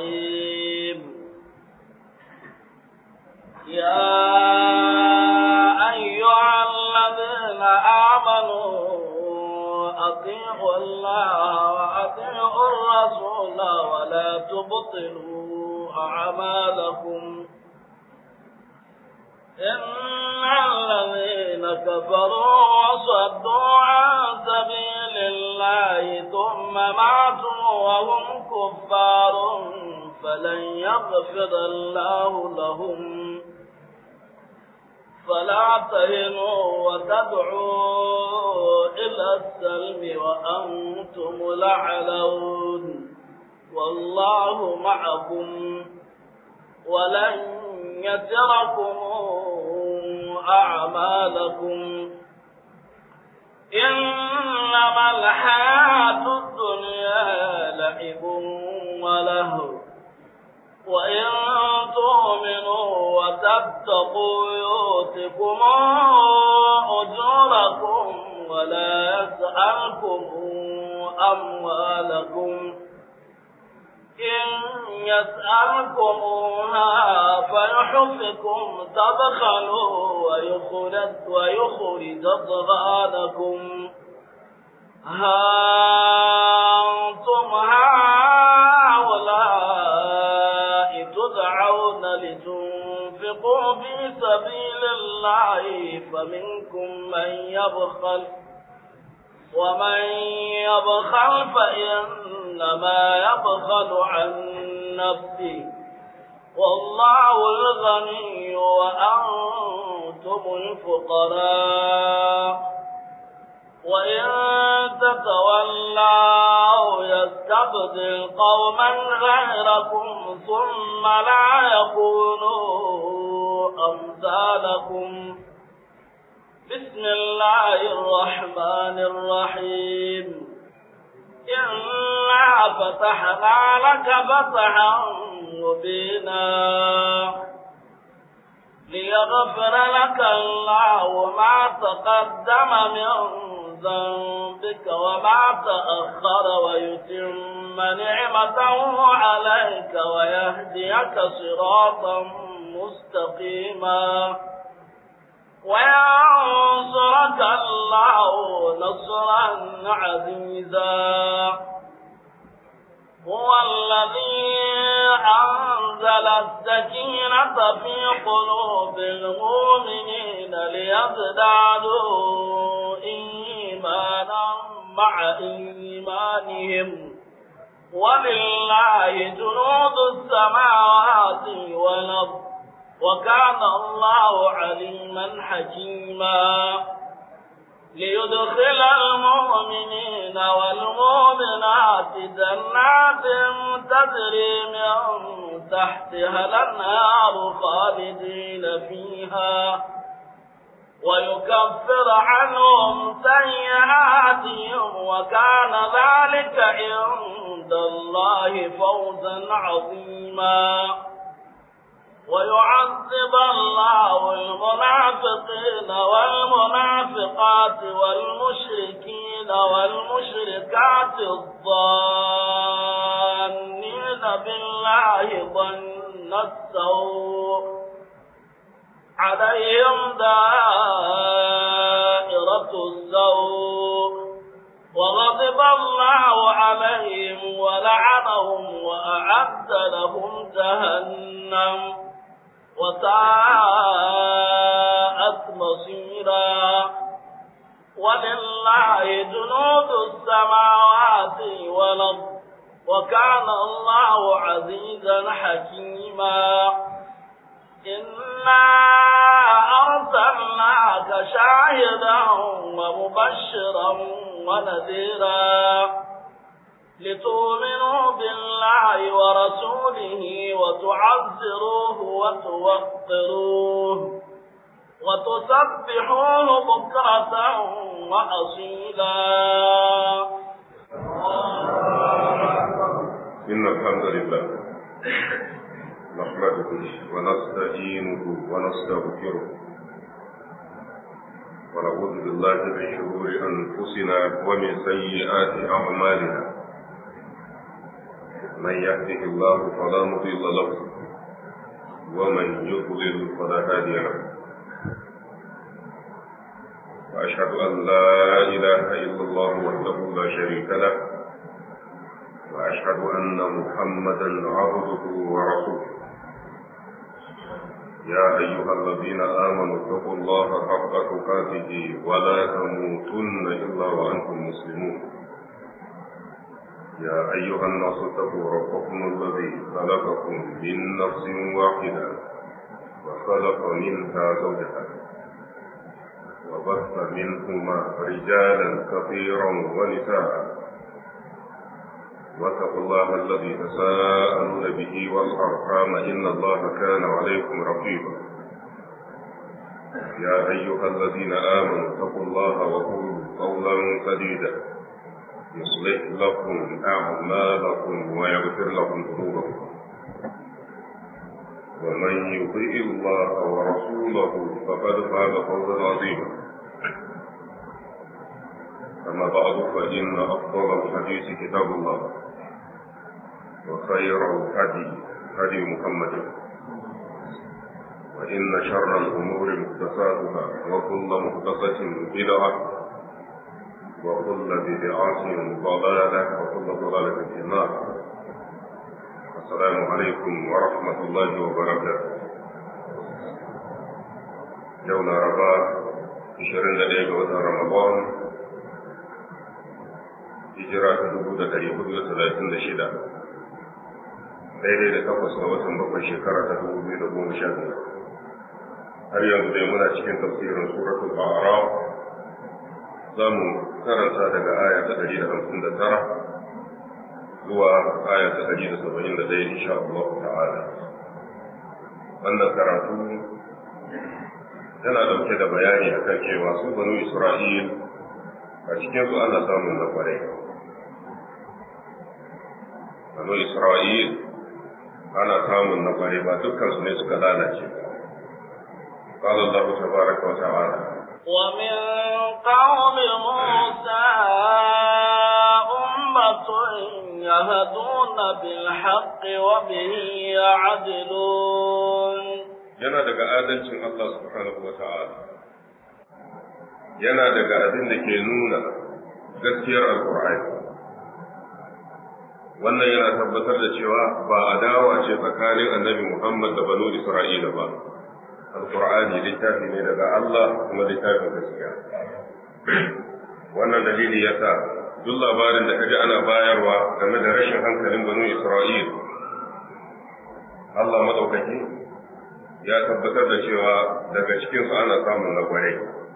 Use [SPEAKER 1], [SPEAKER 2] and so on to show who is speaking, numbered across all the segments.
[SPEAKER 1] الرحيم يا أيها الذين آمنوا أطيعوا الله وأطيعوا الرسول ولا تبطلوا أعمالكم إن الذين كفروا وصدوا عن سبيل الله ثم ماتوا وهم كفار فلن يغفر الله لهم فلا تهنوا وتدعوا إلى السلم وأنتم لعلون والله معكم ولن يتركم أعمالكم إنما الحياة الدنيا لعب ولهو وإن تؤمنوا وتتقوا يؤتكم أجوركم ولا يسألكم أموالكم إن يسألكموها فيحفكم تبخلوا ويخرج, ويخرج أضغانكم ها أنتم هؤلاء تدعون لتنفقوا في سبيل الله فمنكم من يبخل ومن يبخل فإنما يبخل عن نفسه والله الغني وأنتم الفقراء وإن تتولوا يستبدل قوما غيركم ثم لا يكونوا أمثالكم بسم الله الرحمن الرحيم إنا فتحنا لك فتحا مبينا ليغفر لك الله ما تقدم من ذنبك وما تأخر ويتم نعمته عليك ويهديك صراطا مستقيما وينصرك الله نصرا عزيزا هو الذي أنزل السكينة في قلوب المؤمنين ليزدادوا إيمانا مع إيمانهم ولله جنود السماوات والأرض وكان الله عليما حكيما ليدخل المؤمنين والمؤمنات جنات تجري من تحتها الأنهار خالدين فيها ويكفر عنهم سيئاتهم وكان ذلك عند الله فوزا عظيما ويعذب الله المنافقين والمنافقات والمشركين والمشركات الظانين بالله ظن السوء عليهم دائرة السوء وغضب الله عليهم ولعنهم وأعد لهم جهنم وساءت مصيرا ولله جنود السماوات والأرض وكان الله عزيزا حكيما إنا أرسلناك شاهدا ومبشرا ونذيرا لتؤمنوا بالله ورسوله وتعزروه وتوقروه وتسبحوه بكرة وأصيلا
[SPEAKER 2] إن الحمد لله نحمده ونستعينه ونستغفره ونعوذ بالله من شرور أنفسنا ومن سيئات أعمالنا من يهده الله فلا مضل له ومن يضلل فلا هادي له وأشهد أن لا إله إلا الله وحده لا شريك له وأشهد أن محمدا عبده ورسوله يا أيها الذين آمنوا اتقوا الله حق تقاته ولا تموتن إلا وأنتم مسلمون يا أيها الناس اتقوا ربكم الذي خلقكم من نفس واحدة وخلق منها زوجها وبث منهما رجالا كثيرا ونساء واتقوا الله الذي تساءلون به والأرحام إن الله كان عليكم رقيبا يا أيها الذين آمنوا اتقوا الله وقولوا قولا سديدا يصلح لكم أعمالكم ويغفر لكم ذنوبكم ومن يطيع الله ورسوله فقد فاز فوزا عظيما أما بعد فإن أفضل الحديث كتاب الله وخير الهدي هدي محمد وإن شر الأمور محدثاتها وكل محدثة بدعة وكل بدعة ضلالة وكل ضلالة في النار السلام عليكم ورحمة الله وبركاته يوم رباء 21 ga watan Ramadan hijira ta dubu da ɗari hudu da talatin da shida daidai da takwas ga watan bakwai shekara ta dubu biyu da goma sha biyar har yanzu dai muna cikin tafsirin suratul a'raf za mu karanta daga aya ta ɗari da hamsin da tara zuwa aya ta ɗari da saba'in da ɗaya insha Allah ta'ala wannan karatu yana ɗauke da bayani akan cewa su banu Isra'il a cikin su ana samun na kwarai banu Isra'il ana samun na kwarai ba dukkan su ne suka lalace ba قال الله تبارك وتعالى
[SPEAKER 1] ومن قوم موسى أمة يهدون بالحق وبه يعدلون
[SPEAKER 2] yana daga adalcin Allah subhanahu wa ta'ala yana daga abin da ke nuna gaskiyar alkur'ani wannan yana tabbatar da cewa ba adawa ce tsakanin annabi Muhammad da banu Isra'ila ba alkur'ani littafi ne daga Allah kuma littafin gaskiya wannan dalili yasa duk labarin da kaji ana bayarwa game da rashin hankalin banu Isra'il Allah madaukaki ya tabbatar da cewa daga cikinsu ana samun na kwarai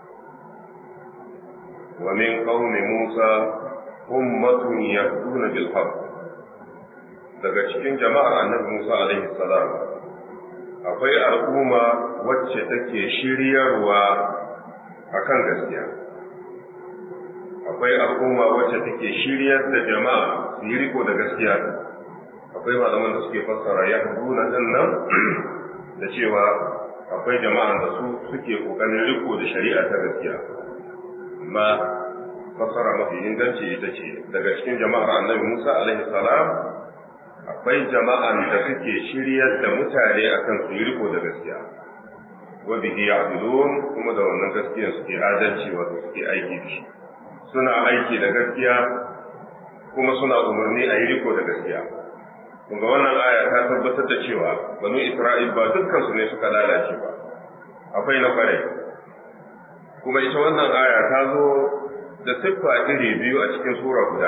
[SPEAKER 2] wa min qaumi Musa ummatun yahduna bil haqq daga cikin jama'ar annabi Musa alaihi salam akwai al'umma wacce take shiryarwa akan gaskiya akwai al'umma wacce take shiryar da jama'a su yi riko da gaskiya akwai malaman da suke fassara yahduna din nan da cewa akwai jama'an da su suke kokarin riko da shari'a ta gaskiya amma fasara mafi inganci ita ce daga cikin jama'ar annabi Musa alaihi salam akwai jama'an da suke shiryar da mutane akan su yi riko da gaskiya wa bihi ya'dilun kuma da wannan gaskiyan suke adalci wato suke aiki da shi suna aiki da gaskiya kuma suna umarni a yi riko da gaskiya Kunga wannan aya ta tabbatar da cewa banu Isra'il ba dukkan su ne suka lalace ba, akwai na kwarai. Kuma ita wannan aya ta zo da siffa iri biyu a cikin sura guda.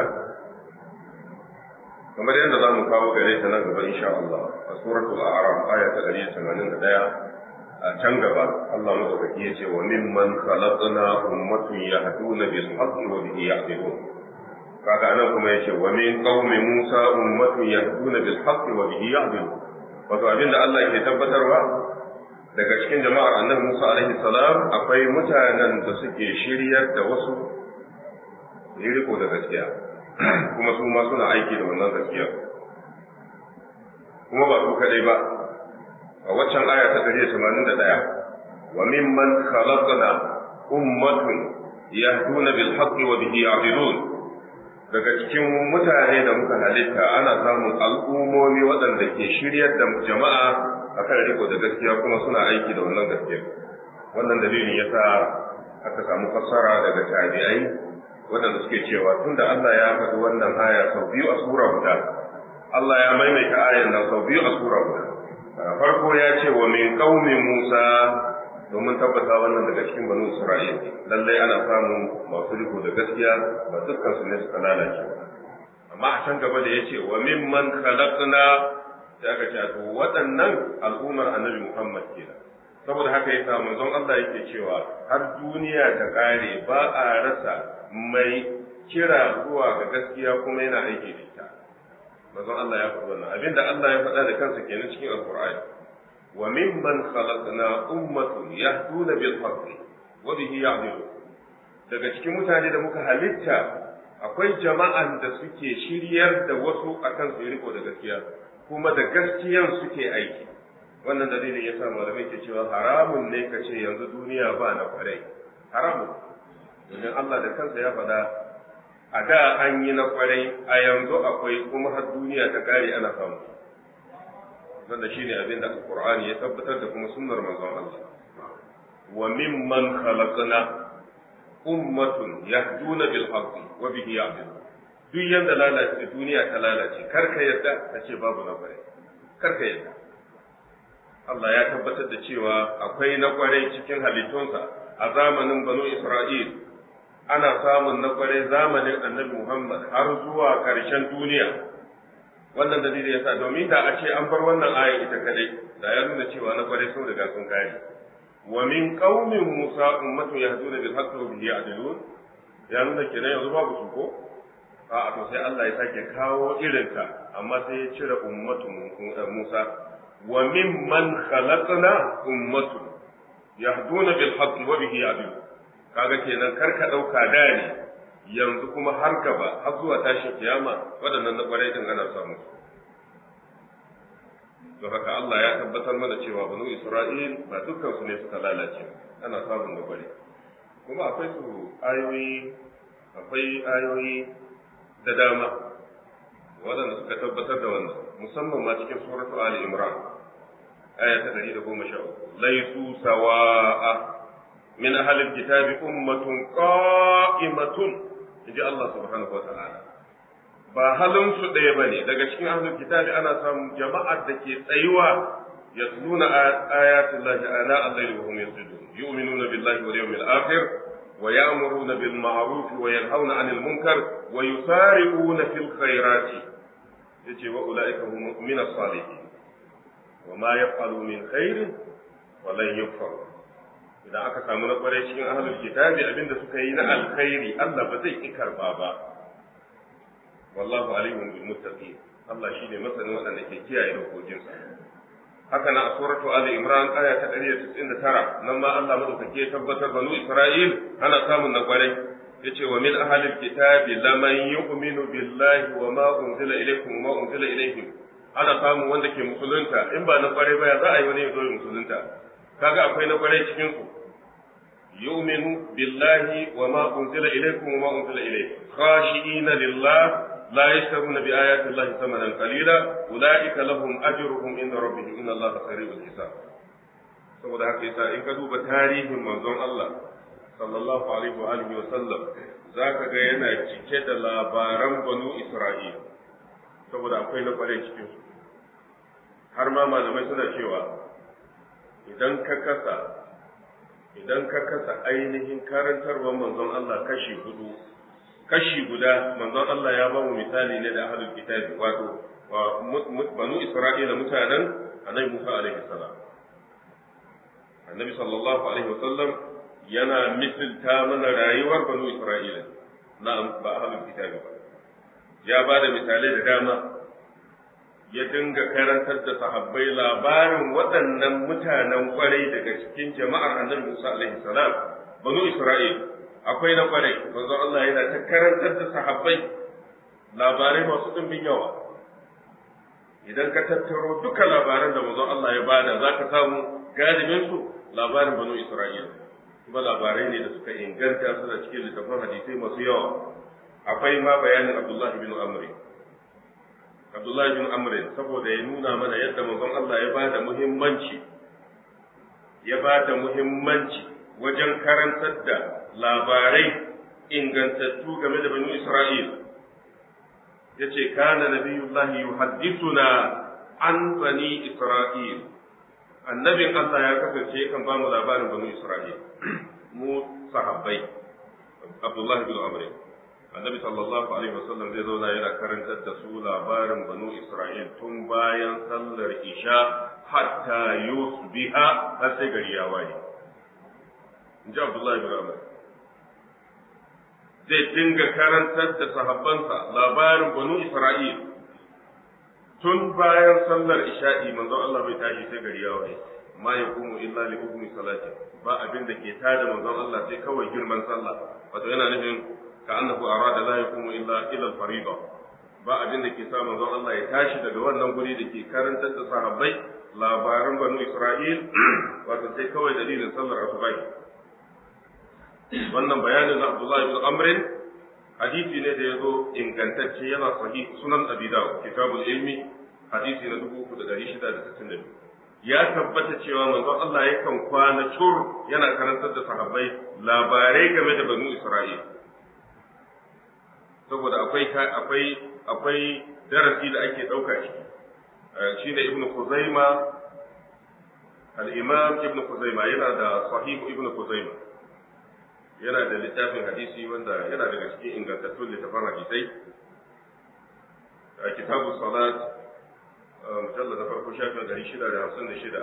[SPEAKER 2] Kamar yadda za mu kawo gare ta nan gaba insha Allah a suratul A'raf aya ta 181 a can gaba Allah madaukaki ya ce wa mimman khalaqna ummatun yahduna bil haqqi wa bihi ya'dilun. kaga nan kuma yace wa min qaumi Musa ummatun yahduna bil haqqi wa bihi ya'dilun wato abin da Allah ke tabbatarwa daga cikin jama'ar annabi Musa alaihi salam akwai mutanen da suke shiryar da wasu yi riko da gaskiya kuma su ma suna aiki da wannan gaskiya kuma ba su kadai ba a waccan aya ta 181 wa mimman khalaqna ummatun yahduna bil haqqi wa bihi ya'dilun daga cikin mutane da muka halitta ana samun al'ummomi waɗanda ke shiryar da jama'a akan riko da gaskiya kuma suna aiki da wannan gaskiya wannan dalilin yasa aka samu fassara daga tabi'ai waɗanda suke cewa tunda Allah ya faɗi wannan aya sau biyu a sura guda Allah ya maimaita ayan nan sau biyu a sura guda farko ya ce wa min qaumi Musa domin tabbata wannan daga cikin banu Isra'il lallai ana samun masu riko da gaskiya ba dukkan su ne suka lalace ba amma a can gaba da yace wa mimman khalaqna sai aka ce to waɗannan al'ummar Annabi Muhammad kenan saboda haka yasa manzon Allah yake cewa har duniya ta kare ba a rasa mai kira zuwa ga gaskiya kuma yana aiki da ita manzon Allah ya faɗi wannan abinda Allah ya faɗa da kansa kenan cikin Alƙur'ani wa mimman khalaqna ummatun yahduna bil haqqi wa bihi ya'dilun daga cikin mutane da muka halitta akwai jama'an da suke shiryar da wasu akan su riko da gaskiya kuma da gaskiyan suke aiki wannan dalilin yasa malamai ke cewa haramun ne ka ce yanzu duniya ba na kwarai haramun domin Allah da kansa ya faɗa a da an yi na kwarai a yanzu akwai kuma har duniya ta kare ana samu wanda shine abin da Qur'ani ya tabbatar da kuma sunnar manzon Allah wa mimman khalaqna ummatun yahduna bil haqqi wa bihi ya'dilun duk yanda lalace duniya ta lalace karka yadda ka ce babu na kwarai karka yadda Allah ya tabbatar da cewa akwai na kwarai cikin halittunsa a zamanin banu Isra'il ana samun na kwarai zamanin annabi Muhammad har zuwa ƙarshen duniya wannan dalili yasa domin da a ce an bar wannan aya ita kadai da ya nuna cewa na kwarai sun riga sun kare wa min qaumin Musa ummatun yahduna bil haqqi wa bihi ya'dilun ya nuna kenan yanzu babu su ko a to sai Allah ya sake kawo irinta amma sai ya cire ummatun Musa wa mimman khalaqna ummatun yahduna bil haqqi wa bihi ya'dilun kaga kenan kar ka dauka da ne yanzu kuma har gaba har zuwa tashin kiyama waɗannan na ƙwarai din ana samu don haka Allah ya tabbatar mana cewa banu Isra'il ba dukkan su ne suka lalace ana samun na ƙwarai kuma akwai su ayoyi akwai ayoyi da dama waɗanda suka tabbatar da wannan musamman ma cikin suratu Ali Imran aya ta 113 laisu sawa'a min ahlil kitabi ummatun qa'imatun inji Allah subhanahu wa ta'ala ba halin su ɗaya bane daga cikin ahlul kitabi ana samun jama'ar da ke tsayuwa yatluna ayatin lahi ana al-layli wa hum yasjudun yu'minuna billahi wal yawmil akhir wa ya'muruna bil ma'ruf wa yanhauna 'anil munkar wa yusari'una fil khairati yace wa ulaika hum min as-salihin wa ma yaf'alu min khairin wa lan yukfaru idan aka samu na kwarai cikin ahlul kitabi abinda suka yi na alkhairi Allah ba zai ki karba ba wallahu alimun bil muttaqin Allah shine masanin waɗanda ke kiyaye dokokinsa haka na a suratu ali imran aya ta 199 nan ma Allah madaukake tabbatar banu isra'il ana samun na kwarai yace wa min ahlil kitabi laman yu'minu billahi wa ma unzila ilaykum wa ma unzila ilayhim ana samun wanda ke musulunta in ba na kwarai ba ya za a yi wani ya zo musulunta kaga akwai na kwarai cikin su يؤمن بالله وما أنزل إليكم وما أنزل إليه خاشئين لله لا يشترون بآيات الله ثمنا قليلا أولئك لهم أجرهم عند ربهم إن الله سريع الحساب saboda haka yasa in ka duba tarihin manzon Allah sallallahu alaihi wa alihi wa sallam zaka ga yana cike da labaran banu Isra'il saboda akwai na kware cikin su har ma malamai suna cewa idan ka kasa idan ka kasa ainihin karantarwar manzon Allah kashi hudu kashi guda manzon Allah ya ba mu misali ne da ahlul kitabi wato banu Isra'ila mutanen Annabi Musa alaihi salam Annabi sallallahu alaihi wasallam yana misilta mana rayuwar banu Isra'ila na ba ahlul kitabi ba ya ba da misalai da dama ya dinga karantar da sahabbai labarin waɗannan mutanen kwarai daga cikin jama'ar annabi Musa alaihi salam banu Isra'il akwai na kwarai manzo Allah yana ta karantar da sahabbai labarai masu ɗimbin yawa idan ka tattaro duka labaran da manzo Allah ya bada zaka samu galibin su labarin banu Isra'il kuma labarai ne da suka inganta suna cikin littafin hadisai masu yawa akwai ma bayanin Abdullah bin Amr Abdullah bin Amr saboda ya nuna mana yadda manzon Allah ya bada muhimmanci ya bada muhimmanci wajen karantar da labarai ingantattu game da banu Isra'il yace kana nabiyullahi yuhaddithuna an bani Isra'il annabin Allah ya kasance kan ba mu labarin banu Isra'il mu sahabbai Abdullah bin Amr annabi sallallahu alaihi wasallam zai zauna yana karantar da su labarin banu Isra'il tun bayan sallar isha hatta yusbiha har sai gari ya waye inji Abdullah bin Amr zai dinga karantar da sahabbansa labarin banu Isra'il tun bayan sallar isha'i manzon Allah bai tashi sai gari ya waye ma yaqumu illa li hukmi salati ba abin da ke tada manzon Allah sai kawai girman sallah wato yana nufin ka annahu arada la yaqumu illa ila al-fariida ba abin da ke sa manzon Allah ya tashi daga wannan guri da ke karantar da sahabbai labaran banu Isra'il wato sai kawai dalilin sallar asubahi wannan bayanin na Abdullah ibn Amr hadisi ne da ya zo ingantacce yana sahih sunan Abi Dawud kitabul ilmi hadisi na 3662 ya tabbata cewa manzon Allah yakan kwana cur yana karantar da sahabbai labarai game da banu Isra'il saboda akwai akwai akwai darasi da ake dauka ciki shine Ibn Khuzaima al-Imam Ibn Khuzaima yana da sahih Ibn Khuzaima yana da littafin hadisi wanda yana daga cikin ingantattun littafan hadisai a kitabu salat mujalla na farko shafin ɗari shida da hamsin da shida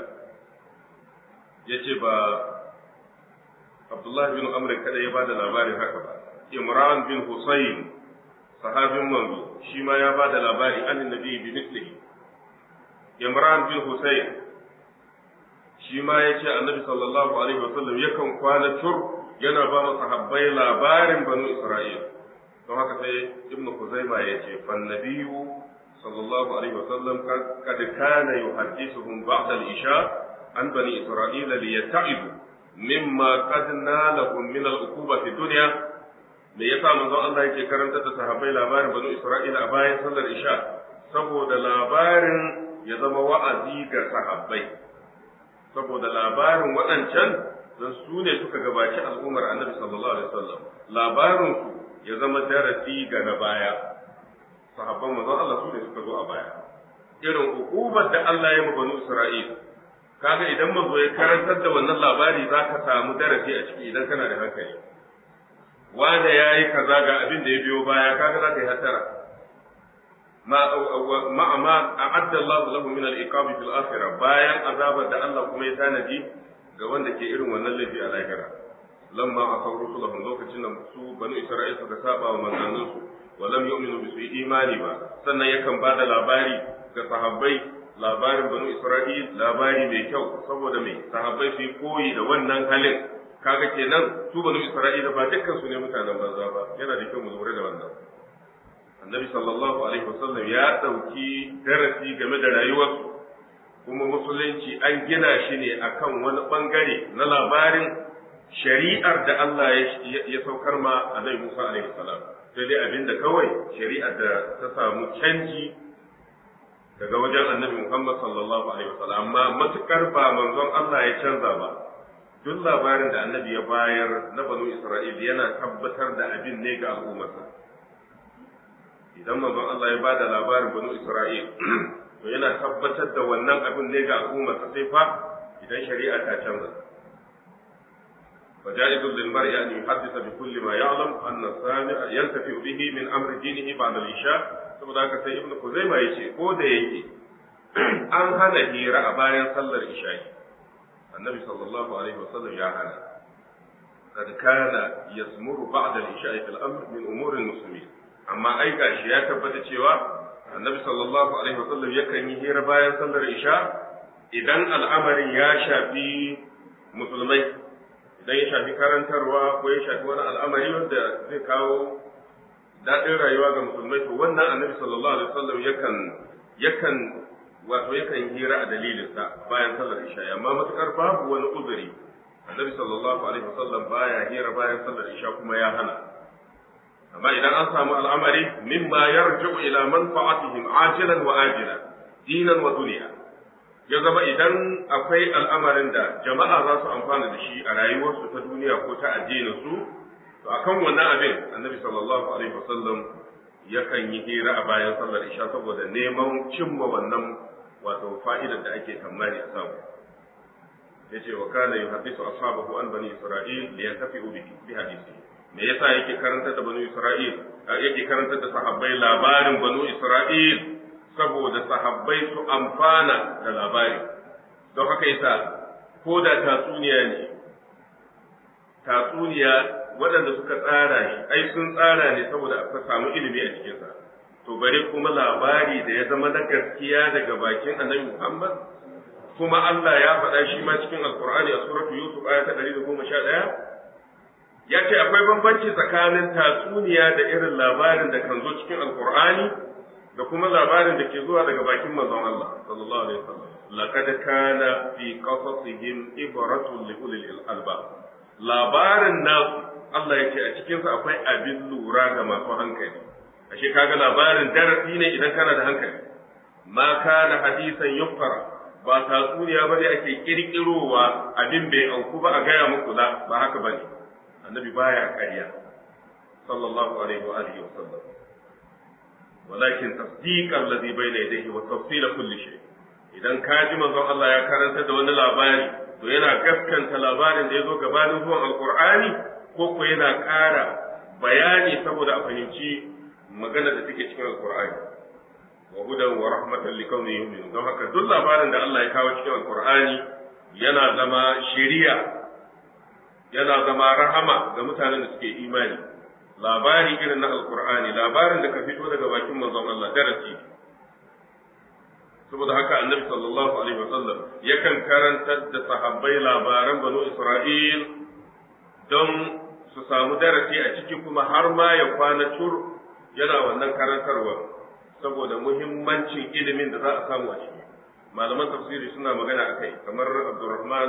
[SPEAKER 2] ya ce ba abdullahi bin amr kada ya ba da labarin haka ba imran bin husayn sahabin manzo shi ma ya ba da labari an nabi bi mislihi imran bin husayn shi ma ya ce annabi sallallahu alaihi wasallam yakan kwana tur yana ba mu sahabbai labarin banu Isra'il don haka sai ibnu Kuzaima ya ce fan nabiyyu sallallahu alaihi wasallam kad kana yuhaddithuhum ba'da al-isha an bani Isra'il li yata'ibu mimma qad nalahum min al-uquba fi dunya me yasa manzon Allah yake karanta da sahabbai labarin banu Isra'il a bayan sallar isha saboda labarin ya zama wa'azi ga sahabbai saboda labarin waɗancan don su ne suka gabaci al'ummar annabi sallallahu alaihi wasallam labarin su ya zama darasi ga na baya sahabban manzon Allah su ne suka zo a baya irin hukumar da Allah ya banu Isra'il kaga idan manzo ya karantar da wannan labari zaka samu darasi a ciki idan kana da hankali wanda yayi kaza ga abin da ya biyo baya kaga zaka yi hatara ma ma ma a'adda Allah lahu min al-iqabi fil akhirah bayan azabar da Allah kuma ya tanaji ga wanda ke irin wannan laifi a lahira lamma a kan rusulahum lokacin da su banu isra'il suka saba wa manzannin su wa lam yu'minu bi su imani ba sannan yakan ba da labari ga sahabbai labarin banu isra'il labari mai kyau saboda mai sahabbai su yi koyi da wannan halin kaga kenan su banu isra'ila ba dukkan su ne mutanen banza ba yana da kyau mu lura da wannan annabi sallallahu alaihi wasallam ya dauki darasi game da rayuwarsu kuma musulunci an gina shi ne akan wani bangare na labarin shari'ar da Allah ya saukar ma Annabi Musa alaihi salam sai dai abinda kawai shari'ar da ta samu canji daga wajen Annabi Muhammad sallallahu alaihi wasallam amma matukar ba manzon Allah ya canza ba duk labarin da Annabi ya bayar na banu Isra'il yana tabbatar da abin ne ga al'ummarsa idan manzon Allah ya bada labarin banu Isra'il to yana tabbatar da wannan abin ne ga al'ummarsa sai fa idan shari'a ta canza فجائز للمرء أن يحدث بكل ما يعلم أن السامع ينتفع به من أمر دينه بعد العشاء saboda haka sai ibnu kuzaima yace ko da yake an hana hira a bayan sallar isha'i annabi sallallahu alaihi wasallam ya hana قد كان يسمر بعد العشاء في الأمر من أمور المسلمين أما أي gashi ya tabbata cewa annabi sallallahu alaihi wasallam yakan yi hira bayan sallar isha idan al'amarin ya shafi musulmai idan ya shafi karantarwa ko ya shafi wani al'amari wanda zai kawo daɗin rayuwa ga musulmai to wannan annabi sallallahu alaihi wasallam yakan yakan wato yakan hira a dalilinsa bayan sallar isha amma matukar babu wani uzuri annabi sallallahu alaihi wasallam baya hira bayan sallar isha kuma ya hana amma idan an samu al'amari mimma yarji'u ila manfa'atihim ajilan wa ajilan dinan wa duniya ya zama idan akwai al'amarin da jama'a za su amfana da shi a rayuwarsu ta duniya ko ta addinin su to akan wannan abin annabi sallallahu alaihi wasallam yakan yi hira a bayan sallar isha saboda neman cimma wannan wato fa'idar da ake tamani a samu yace wa kana yuhaddisu ashabahu an bani isra'il li yantafi'u bi hadisi me yasa yake karantar da bani isra'il yake karantar da sahabbai labarin banu isra'il saboda sahabbai su amfana da labari don haka yasa ko da tatsuniya ne tatsuniya waɗanda suka tsara shi ai sun tsara ne saboda aka samu ilimi a cikinsa to bare kuma labari da ya zama na gaskiya daga bakin annabi Muhammad kuma Allah ya faɗa shi ma cikin alkur'ani a suratu yusuf aya ta 111 ya ce akwai bambanci tsakanin tatsuniya da irin labarin da kan zo cikin alkur'ani da kuma labarin da ke zuwa daga bakin manzon Allah sallallahu alaihi wasallam laqad kana fi qasasihim ibratun li ulil albab labarin nasu Allah ya ce a cikinsa akwai abin lura ga masu hankali ashe kaga labarin darasi ne idan kana da hankali ma kana hadisan yuftara ba tatsuniya ba ne ake kirkirowa abin bai auku ba a gaya muku la ba haka bane annabi baya ƙarya sallallahu alaihi wa alihi wa sallam walakin tasdiq alladhi bayna yadayhi wa tafsil kulli shay idan ka ji manzon Allah ya karanta da wani labari to yana gaskanta labarin da ya zo gabanin zuwan alqur'ani ko ko yana ƙara bayani saboda a fahimci magana da take cikin alqur'ani wa hudan wa rahmatan liqaumin yu'minun don haka duk labarin da Allah ya kawo cikin alqur'ani yana zama shari'a yana zama rahama ga mutanen da suke imani labari irin na alqur'ani labarin da ka fito daga bakin manzon Allah darasi saboda haka annabi sallallahu alaihi wasallam yakan karantar da sahabbai labaran banu Isra'il don su samu darasi a ciki kuma har ma ya kwana tur yana wannan karantarwa saboda muhimmancin ilimin da za a samu a ciki malaman tafsiri suna magana a kai kamar abdurrahman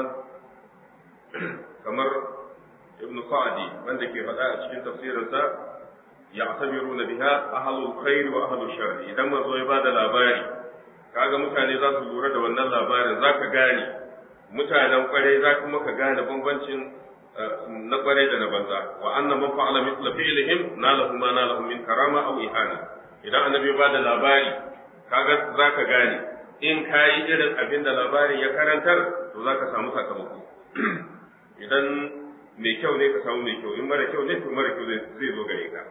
[SPEAKER 2] kamar ibn sa'adi wanda ke faɗa a cikin tafsirinsa ya tabiru na biha ahalul khairi wa ahalul sharri idan manzo ya bada labari kaga mutane za su lura da wannan labarin za ka gane mutanen kwarai za kuma ka gane bambancin na kwarai da na banza wa anna man fa'ala mithla fi'lihim nalahu ma nalahu min karama aw ihana idan annabi ba da labari kaga zaka gane in kayi irin abin da labarin ya karantar to zaka samu sakamako idan mai kyau ne ka samu mai kyau in mara kyau ne to mara kyau zai zo gare ka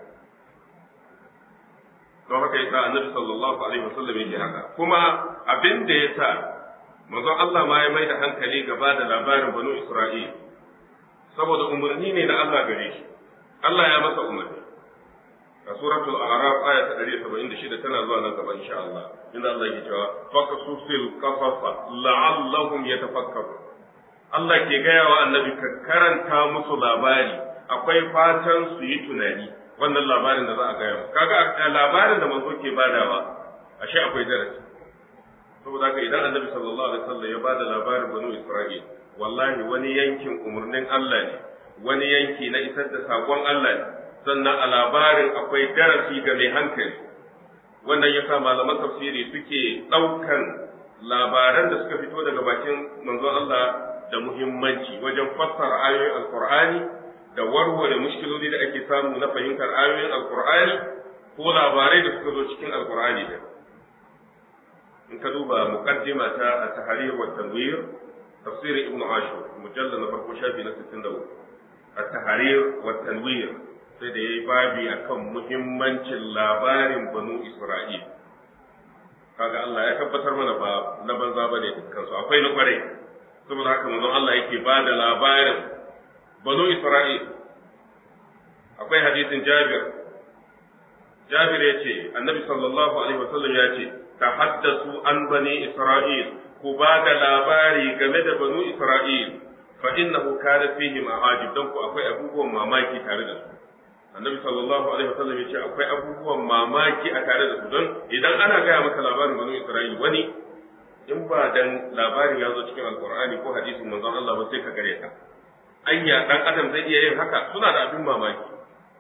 [SPEAKER 2] don haka yasa annabi sallallahu alaihi wasallam yake haka kuma abin da yasa manzon Allah ma ya mai da hankali gaba da labarin banu Isra'il saboda umarni ne na Allah gare shi Allah ya masa umarni a suratul a'raf aya ta 176 tana zuwa nan gaba insha Allah inda Allah yake cewa faqasusil qasasa la'allahum yatafakkarun Allah ke gaya wa annabi ka karanta musu labari akwai fatan su yi tunani wannan labarin da za a gaya kaga a labarin da manzo ke badawa ashe akwai darasi saboda haka idan annabi sallallahu alaihi wasallam ya bada labarin banu Isra'il wallahi wani yankin umarnin Allah ne wani yanki na isar da sakon Allah ne sannan a labarin akwai darasi ga mai hankali wannan yasa malaman tafsiri suke ɗaukan labaran da suka fito daga bakin manzon Allah da muhimmanci wajen fassara ayoyin alkur'ani da warware mushkiloli da ake samu na fahimtar ayoyin alkur'ani ko labarai da suka zo cikin alkur'ani da in ka duba muqaddima ta at-tahrir wa tanwir tafsir ibn ashur mujallad na farko shafi na 63 at-tahrir wa tanwir sai da yayi babi akan muhimmancin labarin banu isra'il kaga Allah ya tabbatar mana ba na banza bane dukkan su akwai na kwarai saboda haka manzon Allah yake ba da labarin banu Isra'il akwai hadisin Jabir Jabir ya ce annabi sallallahu alaihi wasallam ya ce tahaddasu an bani Isra'il ku ba da labari game da banu Isra'il fa innahu kana fihi ma'ajib dan ku akwai abubuwan mamaki tare da su annabi sallallahu alaihi wasallam ya ce akwai abubuwan mamaki a tare da su don idan ana gaya maka labarin banu Isra'il wani in ba dan labarin ya zo cikin alkur'ani ko hadisin manzon Allah ba sai ka gare ka anya dan adam zai iya yin haka suna da abin mamaki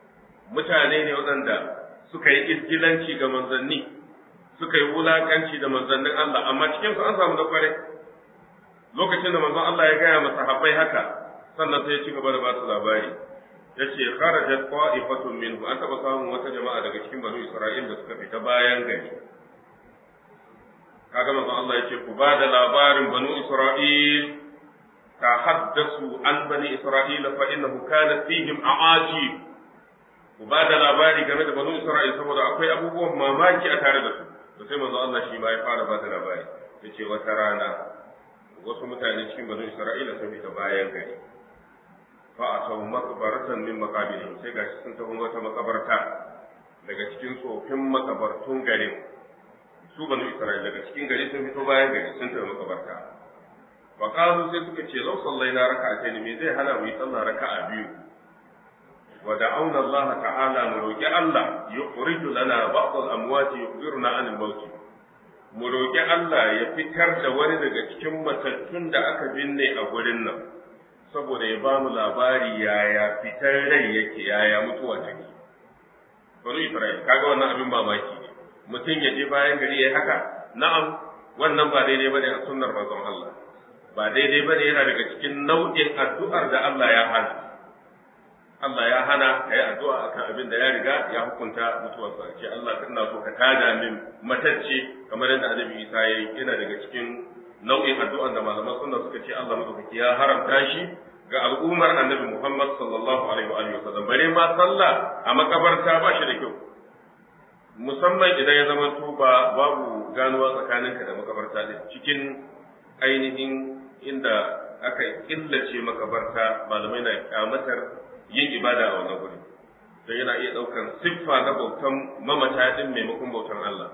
[SPEAKER 2] mutane ne waɗanda suka yi izgilanci ga manzanni suka yi wulakanci da manzannin Allah amma cikin su an samu da kware lokacin da manzon Allah ya gaya masa habbai haka sannan sai ya ci gaba da ba su labari yace kharajat qa'ifatun minhu an taba samun wata jama'a daga cikin banu Isra'il da suka fita bayan gari kaga manzon Allah yace ku ba da labarin banu Isra'il tahaddasu an bani Isra'ila fa innahu kana fihim a'ajib ku ba da labari game da banu Isra'il saboda akwai abubuwan mamaki a tare da su to sai manzon Allah shi ma ya fara ba da labari yace wata rana wasu mutane cikin banu Isra'ila sun fita bayan gari fa a sau makabaratan min makabilin sai gashi sun tafi wata makabarta daga cikin tsofin makabartun garin su banu Isra'ila daga cikin gari sun fito bayan gari sun tafi makabarta fa qalu sai suka ce law sallaina raka'atayn me zai hana mu yi sallah raka'a biyu wa da'awna Allah ta'ala mu roki Allah yukhriju lana ba'd al-amwati yukhbiruna 'an al-maut mu roki Allah ya fitar da wani daga cikin matattun da aka binne a gurin nan saboda ya bamu labari yaya fitar rai yake yaya mutuwa take bari Isra'il kaga wannan abin mamaki ne mutum ya je bayan gari ya haka na'am wannan ba daidai bane a sunnar manzon Allah ba daidai bane yana daga cikin nau'in addu'ar da Allah ya hana Allah ya hana kai addu'a akan abin da ya riga ya hukunta mutuwarsa ce Allah kana so ka tada min matacce kamar yadda Annabi Isa ya yi yana daga cikin nau'in addu'an da malaman sunna suka ce Allah madaukaki ya haramta shi ga al'ummar Annabi Muhammad sallallahu alaihi wa alihi wasallam bare ma sallah a makabarta ba shi da kyau musamman idan ya zama to ba babu ganuwa tsakaninka da makabarta din cikin ainihin inda aka killace makabarta malamai na kyamatar yin ibada a wannan guri don yana iya ɗaukan siffa na bautan mamata din maimakon bautan Allah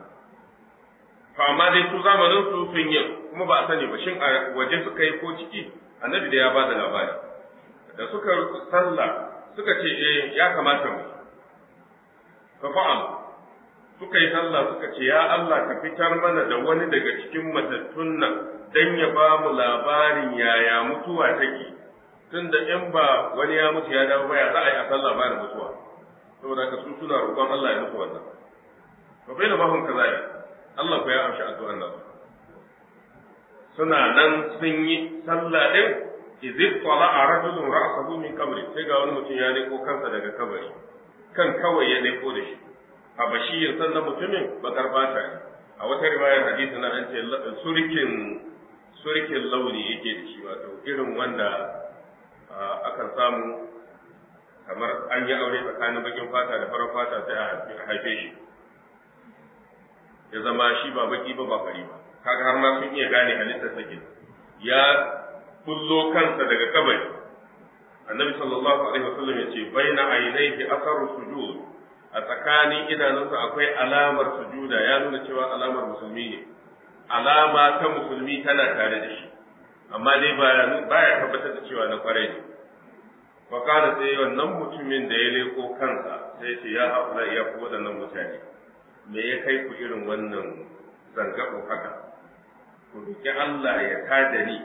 [SPEAKER 2] to amma dai su zamanin su sun yi kuma ba a sani ba shin a waje suka yi ko ciki annabi da ya ba da labari da suka sallah suka ce eh ya kamata mu fa fa'al suka yi sallah suka ce ya Allah ka fitar mana da wani daga cikin matattun nan dan ya ba mu labarin yaya mutuwa take tunda in ba wani ya mutu ya dawo baya za a yi a sallah ba da mutuwa saboda ka su suna roƙon Allah ya mutu wannan to bai da mahun kazai Allah ko ya amshi addu'an nan suna nan sun yi sallah din idh tala'a rajulun ra'sahu min qabri sai ga wani mutum ya leko kansa daga kabari kan kawai ya leko da shi habashiyin sannan mutumin bakar fata ne a wata riwayar hadisi na an ce surikin surikin launi yake da shi wato irin wanda akan samu kamar an yi aure tsakanin bakin fata da farar fata sai a haife shi ya zama shi ba baki ba ba fari ba kaga har ma sun iya gane halittar sa ya kullo kansa daga kabari annabi sallallahu alaihi wasallam ya ce baina ainaihi asaru sujud a tsakanin idanunsa akwai alamar sujuda ya nuna cewa alamar musulmi ne alama ta musulmi tana tare da shi amma dai baya tabbatar da cewa na kwarai ne wa kana sai wannan mutumin da ya leko kansa sai ce ya haula ya ku waɗannan mutane me ya kai ku irin wannan zangabo haka ku roki Allah ya tada ni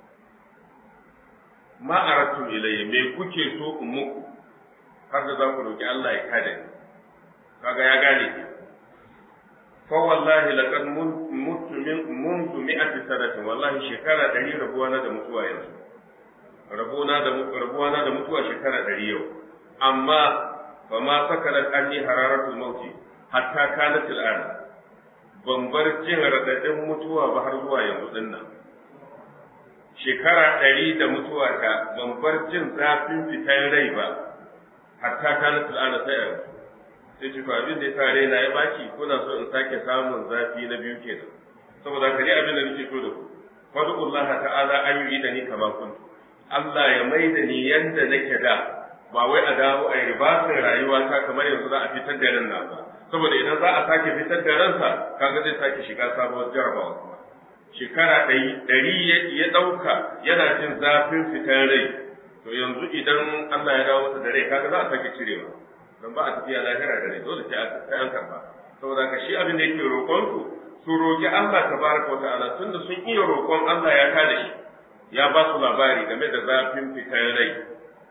[SPEAKER 2] ma aratu ilayya me kuke so in muku har da za ku roki Allah ya tada ni kaga ya gane ki fa wallahi laqad mutu min mundu mi'ati sanatin wallahi shekara 100 rabuwa na da mutuwa yanzu rabuwa da rabuwa na da mutuwa shekara 100 yau amma fa ma sakarat anni hararatul mauti hatta kanat al'an ban bar jin radadin mutuwa ba har zuwa yanzu din nan shekara 100 da mutuwa ta ban bar jin zafin fitar rai ba hatta kanat al'an sai yanzu sai ce abin da ya sa raina ya baki kuna so in sake samun zafi na biyu kenan saboda ka ji abin da nake so da ku fadullaha ta'ala an yi da ni kama kun Allah ya mai da ni yanda nake da ba wai a dawo a yi ribasin rayuwa ta kamar yanzu za a fitar da ran ba saboda idan za a sake fitar da ransa kaga zai sake shiga sabuwar jarabawa kuma shekara ɗari ya ɗauka yana jin zafin fitar rai to yanzu idan Allah ya dawo masa da rai kaga za a sake cirewa don ba a tafiya lahira da rai dole sai an karba saboda ka shi abin da yake roƙon su su roƙi Allah tabaraka wa ta'ala tunda sun iya roƙon Allah ya kada shi ya ba su labari game da zafin fitar rai to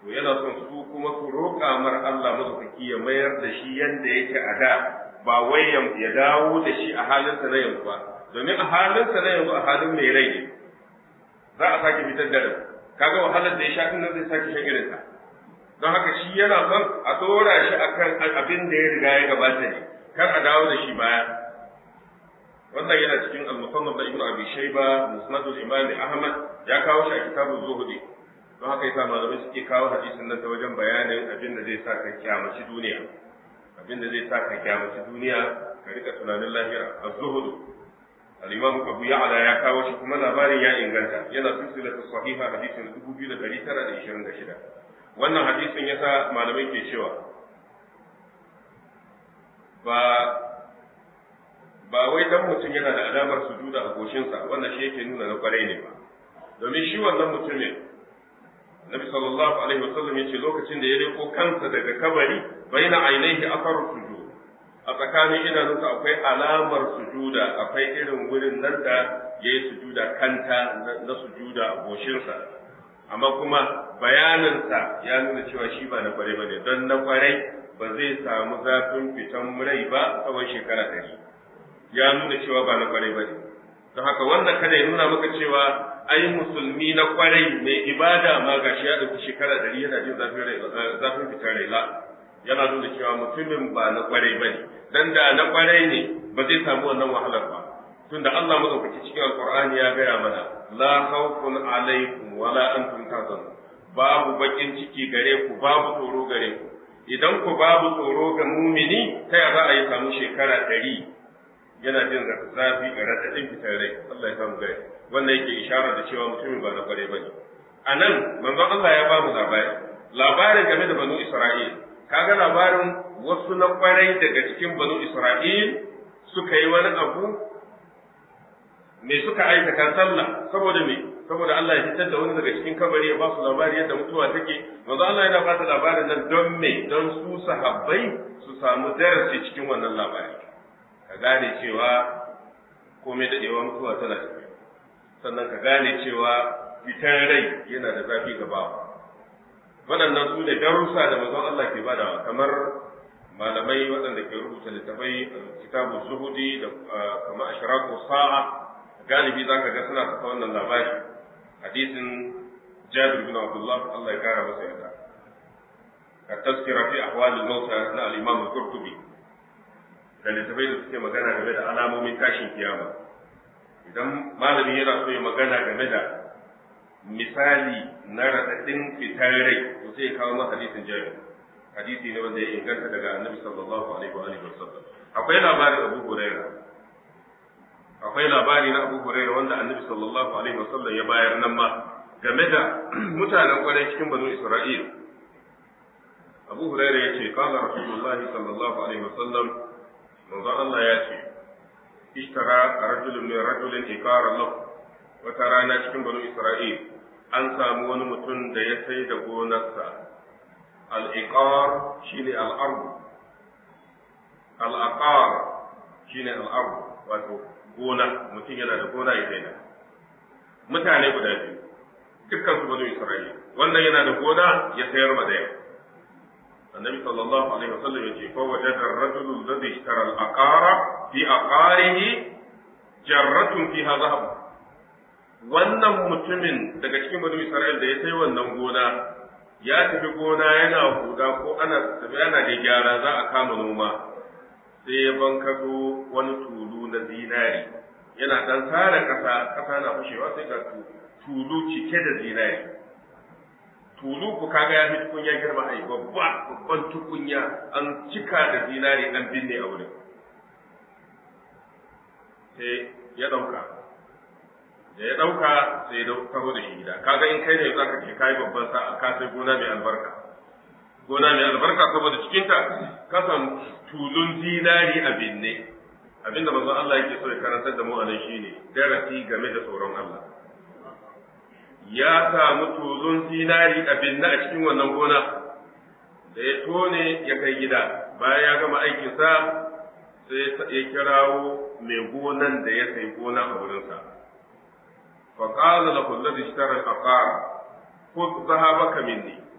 [SPEAKER 2] to yana son su kuma su roƙa mar Allah madaukaki ya mayar da shi yanda yake a da ba wai ya dawo da shi a halinsa na yanzu ba domin a halinsa na yanzu a halin mai rai ne za a sake fitar da rai kaga wahalar da ya sha din nan zai sake shan irin ta don haka shi yana son a dora shi akan abin da ya riga ya gabata ne kar a dawo da shi baya wannan yana cikin al-musannaf da ibn abi shayba musnad al-imam ahmad ya kawo shi a kitabul zuhdi don haka yasa malamai suke kawo hadisin nan ta wajen bayanin abin da zai sa ka kyamaci duniya abin da zai sa ka kyamaci duniya ka rika tunanin lahira az-zuhd al-imam abu ya'la ya kawo shi kuma labarin ya inganta yana silsilatu sahiha hadisin 2926 wannan hadisin yasa malamai ke cewa ba ba wai dan mutum yana da alamar sujuda a goshinsa wannan shi yake nuna na kwarai ne ba domin shi wannan mutumin Nabi sallallahu alaihi wasallam yace lokacin da ya riko kansa daga kabari baina ainihi afar sujud a tsakanin idanunsa akwai alamar sujuda akwai irin wurin nan da yayi sujuda kanta na sujuda a goshinsa amma kuma bayaninsa ya nuna cewa shi ba na kwarai bane don na kwarai ba zai samu zafin fitan rai ba tsawon shekara ɗari ya nuna cewa ba na kwarai bane don haka wannan kada ya nuna maka cewa ai musulmi na kwarai mai ibada ma gashi ya ɗauki shekara ɗari yana jin zafin fitar rai la yana nuna cewa mutumin ba na kwarai bane dan da na kwarai ne ba zai samu wannan wahalar ba tunda Allah madaukaki cikin alqur'ani ya gaya mana la khawfun alaikum wala antum tahzanun babu bakin ciki gare ku babu tsoro gare ku idan ku babu tsoro ga mumini ta ya za a yi samu shekara ɗari yana jin zafi ga raɗaɗin fitar rai Allah ya samu gare wannan yake ishara da cewa mutumin ba na kware bane a nan manzon Allah ya ba mu labari labarin game da banu Isra'il kaga labarin wasu na kwarai daga cikin banu Isra'il suka yi wani abu me suka aikata sallah saboda me saboda Allah ya fitar da wani daga cikin kabari ya ba su labari yadda mutuwa take manzo Allah yana ba da labarin nan don me don su sahabbai su samu darasi cikin wannan labari ka gane cewa komai dadewa mutuwa tana tafiya sannan ka gane cewa fitar rai yana da zafi gaba waɗannan su ne darussa da manzon Allah ke badawa kamar malamai waɗanda ke rubuta littafai kitabu zuhudi da kamar ashraqu sa'a galibi za ka ga suna saka wannan labari hadisin jabir bin abdullah Allah ya kara masa yarda ka taskira fi ahwal al-mauta na al-imam al-qurtubi da littafai da suke magana game da alamomin tashin kiyama idan malami yana so ya magana game da misali na raɗaɗin fitar rai to sai ya kawo masa hadisin jabir hadisi ne wanda ya inganta daga annabi sallallahu alaihi wa alihi wasallam akwai labarin abu hurairah akwai labari na Abu Huraira wanda Annabi sallallahu alaihi wasallam ya bayar nan ma game da mutanen kwarai cikin banu Isra'il Abu Huraira ya ce qala Rasulullah sallallahu alaihi wasallam manzo Allah ya ce ishtara rajulun min rajulin ikara lahu wata rana cikin banu Isra'il an samu wani mutum da ya sai da gonarsa al-iqar shine al-ard al-aqar shine al-ard wato gona mutum yana da gona ya daina mutane guda biyu dukkan su banu isra'ila wannan yana da gona ya sayar ma da annabi sallallahu alaihi wasallam yace fa wajada ar-rajulu alladhi ishtara al-aqara fi aqarihi jarratun fiha dhahab wannan mutumin daga cikin banu isra'ila da ya sai wannan gona ya tafi gona yana huda ko ana tafi ana da gyara za a kama noma sai ya bankado wani tulu na zinari yana dan tara kasa kasa na fashewa sai ga tulu cike da zinari tulu ku kaga ya fi tukunya girma ai babba babban tukunya an cika da zinari an binne a wurin sai ya dauka da ya dauka sai ya taho da shi gida kaga in kai ne zaka ce kai babban sa'a ka sai gona mai albarka gona mai albarka saboda cikinta kasan tulun zinari a binne abinda manzon Allah yake so ya karantar da mu a nan shine darasi game da tsoron Allah ya samu tulun zinari a binne a cikin wannan gona da ya tone ya kai gida bayan ya gama aikinsa sai ya kirawo mai gonan da ya sai gona a wurinsa فقال له الذي اشترى العقار خذ ذهبك مني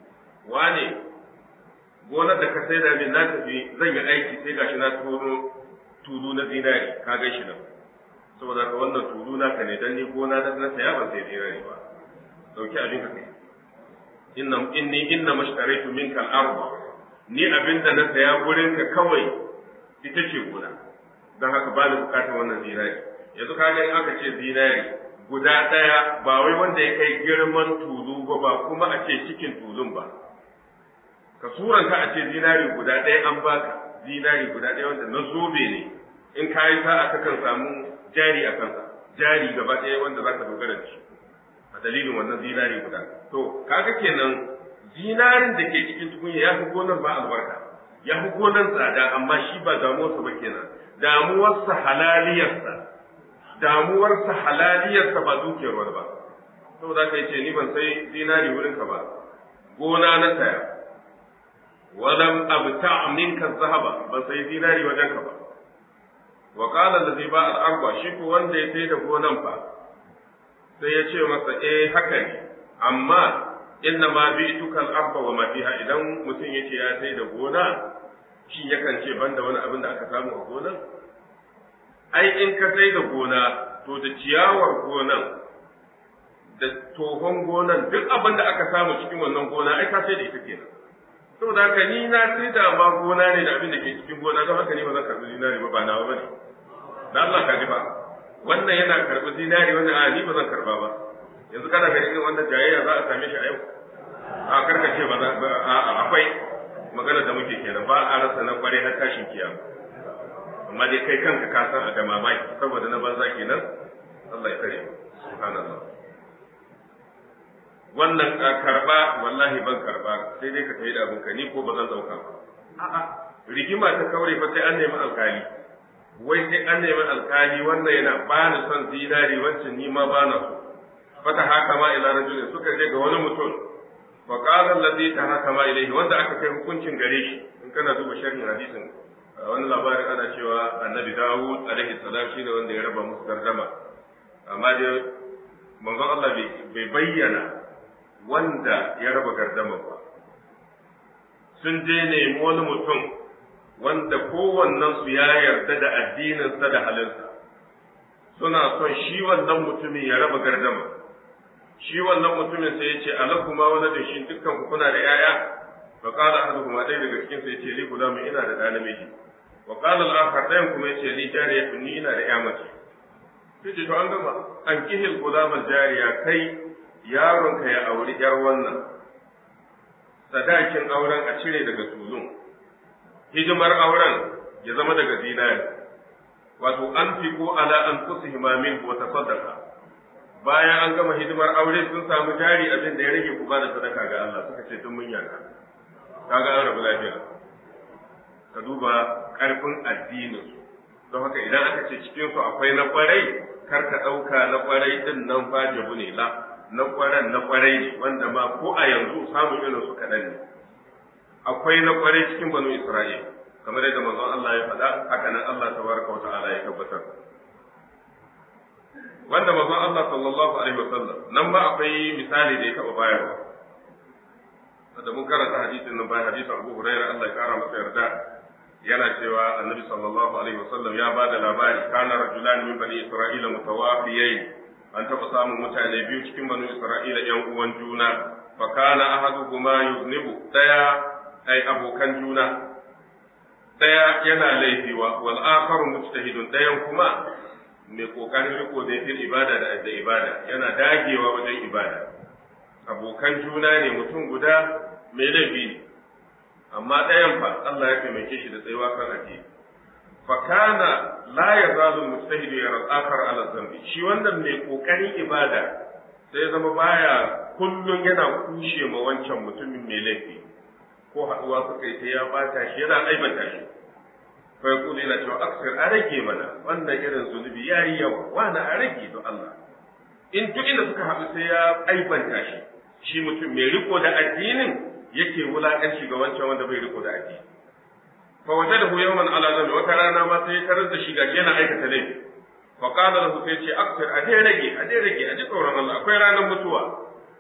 [SPEAKER 2] wane gonar da ka sai da min na tafi zan yi aiki sai gashi na turo tulu na zinari ka ga shi nan saboda ka wannan tulu na ka ne dan ni gona da na saya ban sai zinari ba dauki abin ka kai inna inni inna mashtaraitu minka al-ardh ni abinda na saya gurin ka kawai ita ce gona don haka ba ni bukatar wannan zinari yanzu ka ga in aka ce zinari guda ɗaya ba wai wanda ya kai girman tulu ba ba kuma a ce cikin tulun ba ka suranta a ce zinari guda ɗaya an baka zinari guda ɗaya wanda na zobe ne in ka yi sa'a ka kan samu jari a kansa jari gaba ɗaya wanda za ka dogara da shi a dalilin wannan zinari guda to kaga kenan zinarin da ke cikin tukunya ya fi gonar ba albarka ya fi gonar tsada amma shi ba damuwarsa ba kenan damuwarsa halaliyarsa damuwarsa halaliyarsa ba dukiyar wani ba saboda ka ce ni ban sai zinari wurin ka ba gona na saya walam abta minka zahaba ban sai zinari wajen ka ba wa qala allazi ba al arba shi ko wanda ya sai da gonan fa sai ya ce masa eh haka ne amma inna ma bi'tuka al arba wa ma fiha idan mutum yace ya sai da gona shi yakan ce banda wani abin da aka samu a gonan ai in ka sai da gona to da ciyawar gonan da tohon gonan duk abin da aka samu cikin wannan gona ai ka sai da ita kenan saboda haka ni na sai da ma gona ne da abin da ke cikin gona don haka ni ba zan karbi zinari ba ba nawa bane da Allah ka ji ba wannan yana karbi zinari wannan a ni ba zan karba ba yanzu kana ga irin wannan jayayya za a same shi a yau a karkace ba za a akwai magana da muke kenan ba a rasa na kware har tashin kiyama amma dai kai kanka ka san a da mamaki saboda na banza kenan Allah ya kare subhanallah wannan karba wallahi ban karba sai dai ka tayi da abinka ni ko ba zan dauka ba a'a rigima ta kaure fa sai an nemi alkali wai sai an nemi alkali wannan yana ba ni son zinari wancan ni ma ba na so fata haka ma ila rajulin suka je ga wani mutum fa qala alladhi tahakama ilayhi wanda aka kai hukuncin gare shi in kana duba sharhin hadisin wani labarin ana cewa annabi Dawud alaihi salam shine wanda ya raba musu gardama amma dai manzon Allah bai bayyana wanda ya raba gardama ba sun je nemi wani mutum wanda kowannen su ya yarda da addininsa da halinsa suna son shi wannan mutumin ya raba gardama shi wannan mutumin sai ya ce alakuma wani da shi dukkan ku kuna da yaya fa qala ahaduhuma dai daga cikin sai ya ce li gulamu ina da ɗa namiji wa qala al-akhar dayan kuma ya ce li jariyatun ni ina da ya mace sai ce to an gama an kihil gulamar jariya kai yaronka ya auri yar wannan sadakin auren a cire daga tulun hidimar auren ya zama daga zinari wato an fi ko ala an kusa himamin wa tasaddaqa bayan an gama hidimar aure sun samu jari abin da ya rage ku ba da sadaka ga Allah suka ce tun mun yaka kaga an rabu lafiya ka duba karfin addinin su don haka idan aka ce cikin su akwai na kwarai kar ka dauka na kwarai din nan fa jabu ne la na kwaran na kwarai ne wanda ma ko a yanzu samun irin su kaɗan ne akwai na kwarai cikin banu Isra'il kamar yadda manzon Allah ya faɗa haka nan Allah tabaraka wa ta'ala ya tabbatar wanda manzon Allah sallallahu alaihi wasallam nan ba akwai misali da ya taɓa bayarwa da mun karanta hadisin nan bayan hadisin Abu Hurairah Allah ya kara masa yarda yana cewa annabi sallallahu alaihi wasallam ya ba da labari kana rajulan min bani isra'ila mutawafiyain an taɓa samun mutane biyu cikin banu isra'ila yan uwan juna fa kana ahaduhuma yuznibu daya ai abokan juna daya yana laifi wa wal akharu mujtahidun dayan kuma mai kokarin riko da fil ibada da da ibada yana dagewa wajen ibada abokan juna ne mutum guda mai laifi ne amma ɗayan fa Allah ya taimake shi da tsayuwa kan addini fa kana la yazalu mujtahid yara al-akhar ala dhanbi shi wannan mai kokarin ibada sai ya zama baya kullun yana kushe ma wancan mutumin mai laifi ko haɗuwa suka yi ta ya bata shi yana aibata shi fa yaqulu yana cewa aksir a rage mana wannan irin zunubi yayi yawa wani a rage don Allah in duk inda suka haɗu sai ya aibanta shi shi mutum mai riko da addinin yake wulakanci ga wancan wanda bai riko da addini fa wajadahu yawman ala zambi wata rana ma sai tarar da shi ga yana aikata laifi fa qala lahu sai ce aksir a dai rage a dai rage a ji tsoron Allah akwai ranar mutuwa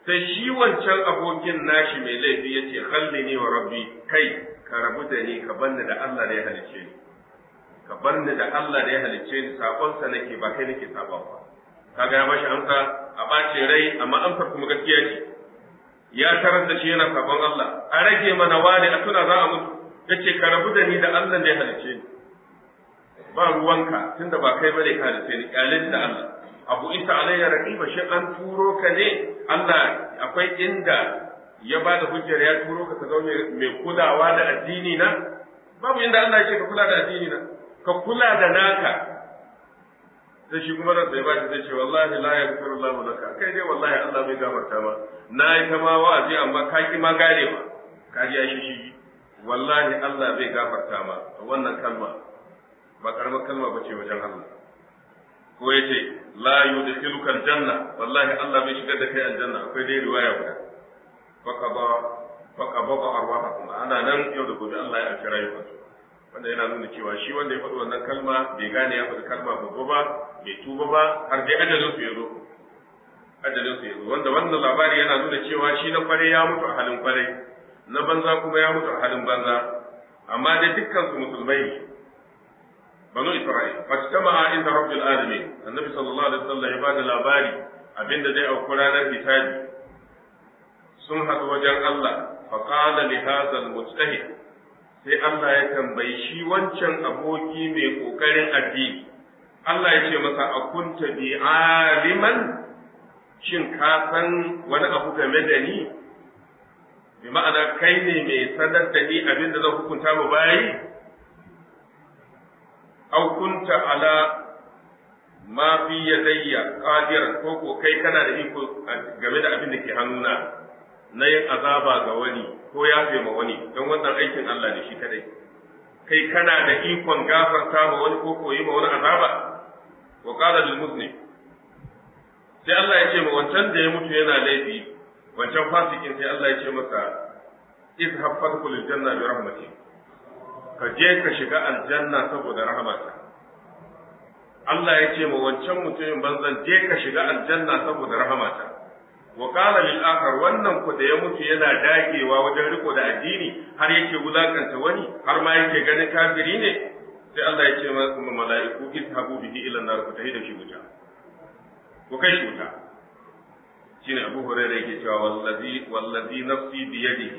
[SPEAKER 2] sai shi wancan abokin nashi mai laifi ya ce halli ni wa rabbi kai ka rabu da ni ka banni da Allah da ya halicce ni ka banni da Allah da ya halicce ni sabonsa nake ba kai nake sabon ba kaga ya bashi amsa a bace rai amma amsar kuma gaskiya ce ya tarar da shi yana sabon Allah a rage mana wani a tuna za a mutu yace ka rabu da ni da Allah da ya halicce ni ba ruwanka tunda ba kai bane ka halicce ni kyalin da Allah abu isa alayya raqiba shi an turo ka ne Allah akwai inda ya ba da hujjar ya turo ka ka zaune mai kulawa da addini na babu inda Allah ya ce ka kula da addini na ka kula da naka sai shi kuma ransa ya ba shi zai ce wallahi la yaghfiru Allahu laka kai dai wallahi Allah bai gafarta ma na yi ta ma wa'azi amma ka ki ma garewa ka ji shi shi wallahi Allah bai gafarta ma wannan kalma ba karamar kalma bace wajen Allah ko ya ce la yudkhiluka aljanna wallahi Allah bai shigar da kai aljanna akwai dai riwaya guda faqaba faqaba arwahakum ana nan yau da gobe Allah ya alkira rayuwa wanda yana nuna cewa shi wanda ya faɗi wannan kalma bai gane ya faɗi kalma babba ba bai tuba ba har dai ajalin su ya zo ajalin su ya zo wanda wannan labari yana nuna cewa shi na kware ya mutu a halin kware na banza kuma ya mutu a halin banza amma dai dukkan su musulmai ne banu Isra'il fastama'a inda rabbil alamin annabi sallallahu alaihi wasallam ya bada labari abinda zai auku ranar hisabi sun haɗu wajen Allah fa qala li hadha al mujtahid sai Allah ya tambayi shi wancan aboki mai kokarin addini Allah ya ce masa akunta bi aliman shin ka san wani abu game da ni bi ma'ana kai ne mai sanar da ni abinda zan hukunta mu bayi aw kunta ala ma fi yadayya qadiran ko ko kai kana da iko game da abin da ke hannuna na yin azaba ga wani ko ya ma wani don wannan aikin Allah ne shi kadai kai kana da ikon gafarta ma wani ko koyi ma wani azaba wa qala lil muslim sai Allah ya ce ma wancan da ya mutu yana laifi wancan fasikin sai Allah ya ce masa izhab fadkhul janna bi rahmatik ka je ka shiga aljanna saboda rahamata Allah ya ce ma wancan mutumin banzan je ka shiga aljanna saboda rahamata wa qala lil akhar wannan ku da ya mutu yana dagewa wajen riko da addini har yake wulakanta wani har ma yake ganin kafiri ne sai Allah ya ce ma mala'iku izhabu bihi ila nar ku tahi da shi wuta ku kai shi wuta shine Abu Hurairah yake cewa wallazi wallazi nafsi bi yadihi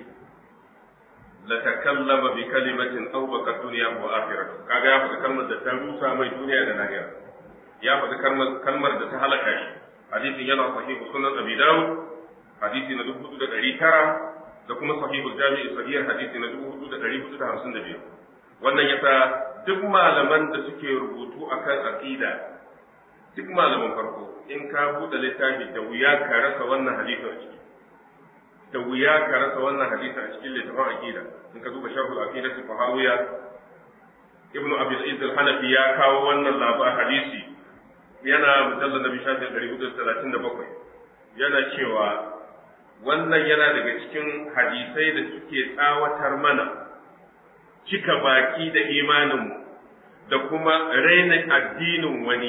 [SPEAKER 2] لتكلم بكلمة أوبقت دنيا وآخرة kaga ya faɗi kalmar da ta rusa mai duniya da lahira ya faɗi kalmar da ta halaka shi hadisin yana sahihu sunan abi dawud hadisi na dubu da ɗari tara da kuma sahihul jami'i sahihar hadisi na dubu hudu da ɗari hudu da hamsin da biyu wannan yasa duk malaman da suke rubutu akan aqida duk malaman farko in ka buɗe littafi da wuya ka rasa wannan hadisin a ciki da wuya ka rasa wannan hadisi a cikin littafin aqida in ka duba sharhul aqida fi fahawiya ibnu abi al al-hanafi ya kawo wannan labar hadisi yana mujallad nabi shafi 437 yana cewa wannan yana daga cikin hadisai da suke tsawatar mana cika baki da imaninmu da kuma rainin addinin wani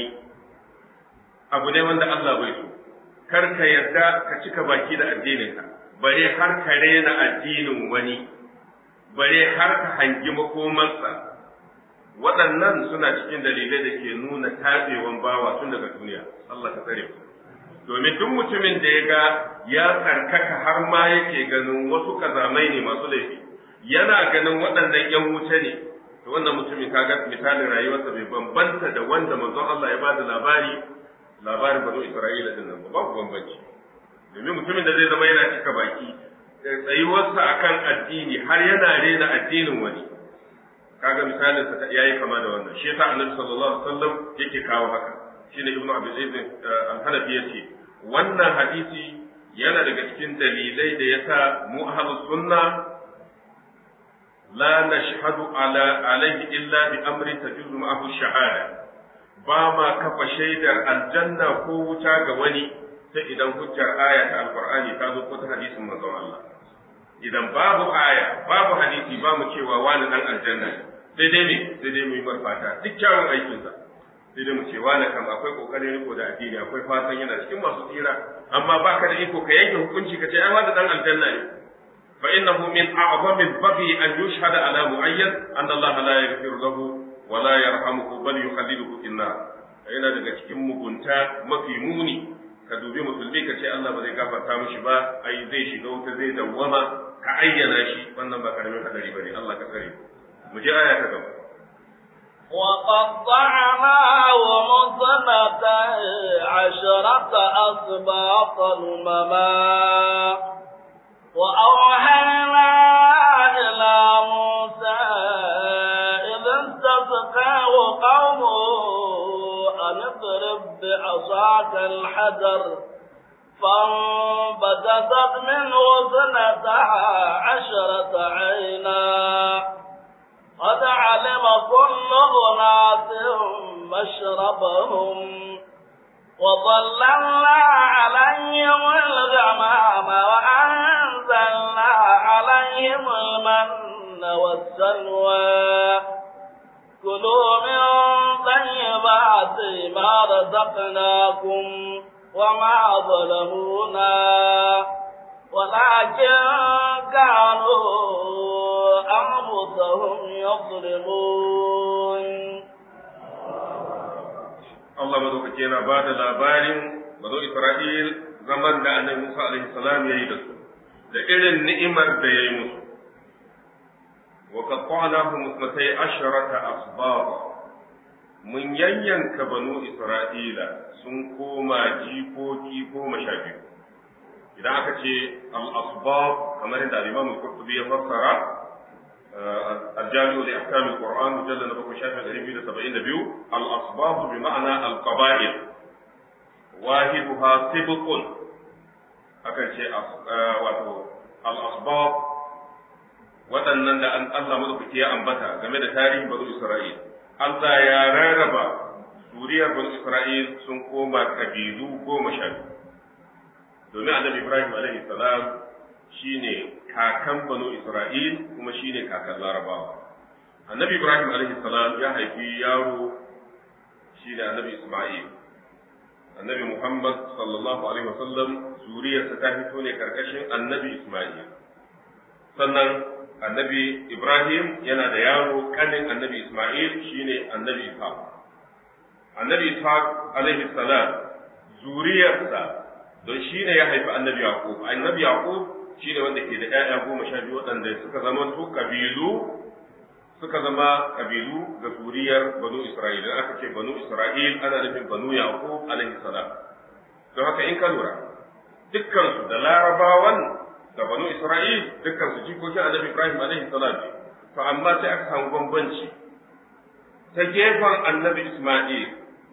[SPEAKER 2] abu ne wanda Allah bai so kar ka yarda ka cika baki da addininka bare har ka rena addinin wani bare har ka hangi makomansa waɗannan suna cikin dalilai da ke nuna tatsewan bawa tun daga duniya Allah ka tsare ku domin duk mutumin da ya ga ya tsarkaka har ma yake ganin wasu kazamai ne masu laifi yana ganin waɗannan ‘yan wuce ne to wannan mutumin kaga misalin rayuwarsa bai bambanta da wanda manzon Allah ya bada labari labarin bazo Isra'ila din nan babu bambanci domin mutumin da zai zama yana cika baki tsayuwarsa akan addini har yana rena addinin wani kaga misalin sa yayi kama da wannan shi yasa annabi sallallahu alaihi wasallam yake kawo haka shine ibnu abi zaid al-hanafi yace wannan hadisi yana daga cikin dalilai da yasa mu ahlus sunna la nashhadu ala alaihi illa bi amri tajuzu ma'ahu shahada ba ma kafa shaidar aljanna ko wuta ga wani sai idan hujjar aya ta alqur'ani ta zo ko ta hadisin manzon Allah idan babu aya babu hadisi ba mu cewa wani dan aljanna ne sai dai ne sai dai mu yi marfata duk kyawun aikinsa sai dai mu ce wani kam akwai kokarin riko da addini akwai fatan yana cikin masu tsira amma baka da iko ka yanke hukunci ka ce ai wanda dan aljanna ne fa innahu min a'zami al-baghi an yushhada ala mu'ayyan anna Allah la yaghfiru lahu wa la yarhamuhu bal yukhalliduhu fi nar yana daga cikin mugunta mafi muni ka dubi musulmi ka ce Allah ba zai gafarta mishi ba ai zai shiga wuta zai dawwama ka ayyana shi wannan ba karamin hadari bane Allah ka tsare mu je aya ta gaba
[SPEAKER 1] وقطعناهم اثنتي عشرة أسباط أمما وأوحينا إلى موسى إذ استسقاه قومه أن اضرب بعصاك الحجر فانبجست منه اثنتا عشرة عينا قد علم كل أناس مشربهم وظللنا عليهم الغمام وأنزلنا عليهم المن والسلوى كلوا من طيبات ما رزقناكم وما ظلمونا ولكن كانوا أنفسهم يظلمون
[SPEAKER 2] Allah madaukake yana ba da labarin bazo Isra'il zaman da annabi Musa alaihi salam yayi da su da irin ni'imar da yayi musu wa qatta'nahum musnatay asharata asbab mun yayyanka banu Isra'ila sun koma jikoki goma sha biyu idan aka ce al-asbab kamar yadda al-Imam al-Qurtubi ya fassara الجامع لأحكام القرآن مجلد نبوة شافع الألفين سبعين بيو الأسباب بمعنى القبائل واحدها سبق akan ce wato al-asbab waɗannan da Allah madaukaki ya ambata game da tarihin banu Isra'il Allah ya rarraba zuriyar banu Isra'il sun koma kabilu goma sha biyu domin annabi Ibrahim alaihi salam shine kakan banu Isra'il kuma shine kakan Larabawa. Annabi Ibrahim alaihi salam ya haifi yaro shine annabi Isma'il. Annabi Muhammad sallallahu alaihi wasallam zuriyarsa ta fito ne karkashin annabi Isma'il. Sannan annabi Ibrahim yana da yaro kanin annabi Isma'il shine annabi Ishaq. Annabi Ishaq alaihi salam zuriyarsa don shine ya haifi annabi Yaqub. Annabi Yaqub shi ne wanda ke da ‘ya'ya goma sha biyu waɗanda suka zama su ƙabilu suka zama ƙabilu ga zuriyar banu Isra'il da aka ce banu Isra'il ana nufin banu Yaqub alaihi salam don haka in ka lura dukkansu da larabawan da banu Isra'il dukkansu jikokin annabi Ibrahim alaihi salam ne to amma sai aka samu bambanci ta gefen annabi Isma'il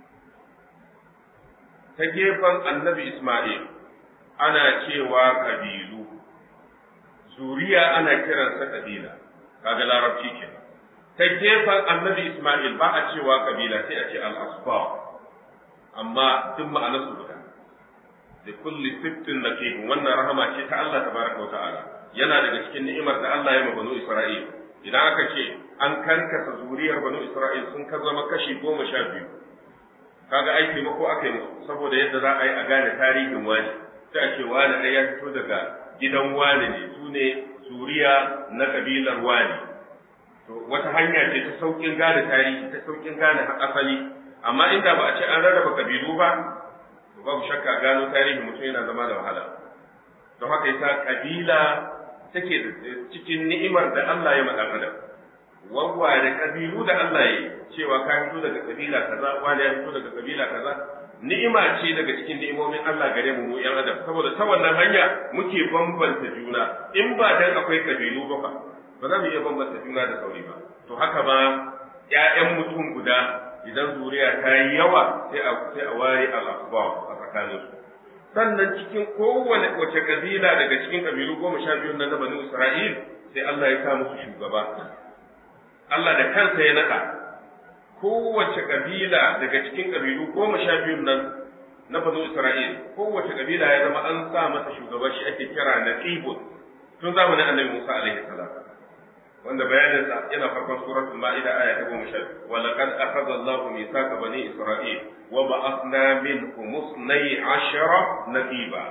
[SPEAKER 2] ta gefen annabi Isma'il ana cewa ƙabilu zuriya ana kiransa kabila kaga larabci ke ta gefen annabi Ismail ba a cewa kabila sai a ce al-asba amma duk ma'anar su guda da kulli sittin naqib wannan rahama ce ta Allah tabaraka wa ta'ala yana daga cikin ni'imar da Allah ya ma banu Isra'il idan aka ce an karkasa zuriyar banu Isra'il sun ka zama kashi goma sha biyu kaga ai taimako aka yi musu saboda yadda za a yi a gane tarihin wani sai a ce wani ɗaya ya fito daga gidan wani ne su ne zuriya na kabilar wani to wata hanya ce ta saukin gane tarihi ta saukin gane asali amma inda ba a ce an rarraba kabilu ba to babu shakka gano tarihi mutum yana zama da wahala don haka yasa kabila take da cikin ni'imar da Allah ya madan adam wawware kabilu da Allah ya cewa ka fito daga kabila kaza wani ya fito daga kabila kaza ni'ima ce daga cikin ni'imomin Allah gare mu mu yan adam saboda ta wannan hanya muke bambanta juna in ba dan akwai kabilu ba fa ba za mu iya bambanta juna da sauri ba to haka ba ƴaƴan mutum guda idan zuriya ta yi yawa sai a sai a ware al-asbab a tsakanin su sannan cikin kowane wace kabila daga cikin kabilu goma sha biyu na banu Isra'il sai Allah ya sa musu shugaba Allah da kansa ya naka kowace kabila daga cikin kabilu goma sha biyun nan na banu Isra'il kowace kabila ya zama an sa masa shugaba shi ake kira naqibun tun zamanin Annabi Musa alaihi salam wanda bayanin sa yana farkon suratul ma'ida aya ta 10 wa laqad akhadha Allahu mithaqa bani Isra'il wa ba'athna minhum 12 naqiba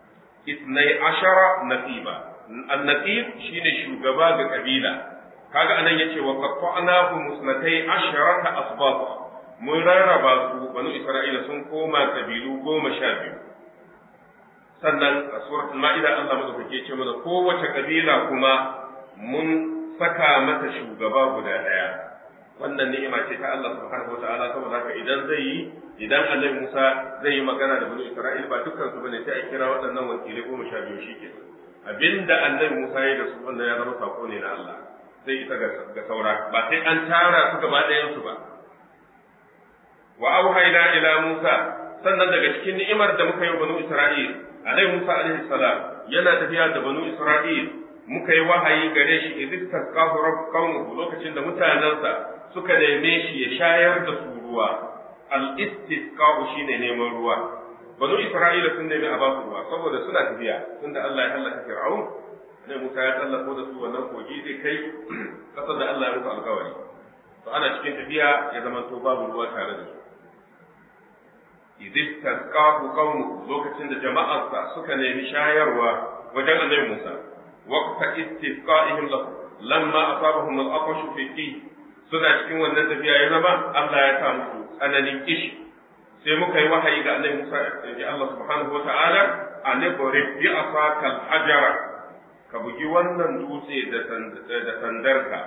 [SPEAKER 2] 12 naqiba an-naqib shine shugaba ga kabila kaga anan yace wa qatta'nahu musnatai asharata asbab mun rarraba su banu Isra'ila sun koma kabilu goma sha biyu sannan a suratul ma'ida Allah madaukake ce mana kowace kabila kuma mun saka mata shugaba guda daya wannan ni'ima ce ta Allah subhanahu wataala saboda haka idan zai yi idan Annabi Musa zai yi magana da banu Isra'il ba dukkan su bane sai a kira waɗannan wakilai goma sha biyu shike abinda Annabi Musa ya da su wannan ya zama sako ne na Allah sai ita ga saura ba sai an tara su gaba ɗayan su ba wa auhayna ila Musa sannan daga cikin ni'imar da muka yi wa banu Isra'il Annabi Musa alaihi salam yana tafiya da banu Isra'il muka yi wahayi gare shi idh tasqahu rabbukum lokacin da mutanansa suka neme shi ya shayar da su ruwa al istisqa'u shine neman ruwa banu Isra'ila sun nemi a basu ruwa saboda suna tafiya tunda Allah ya halaka Fir'aun ne Musa ya tsallako da su wannan kogi zai kai kasar da Allah ya musu alkawari to ana cikin tafiya ya zama to babu ruwa tare da su idh tasqahu qaumu lokacin da jama'arsa suka nemi shayarwa wajen Annabi Musa waqta istisqa'ihim lahu lamma asabahum al-aqash fi fi suna cikin wannan tafiya ya zama Allah ya sa musu tsananin kishi sai muka yi wahayi ga Annabi Musa ya Allah subhanahu wa ta'ala an ibrib bi asaka al-hajara ka bugi wannan dutse da sandarka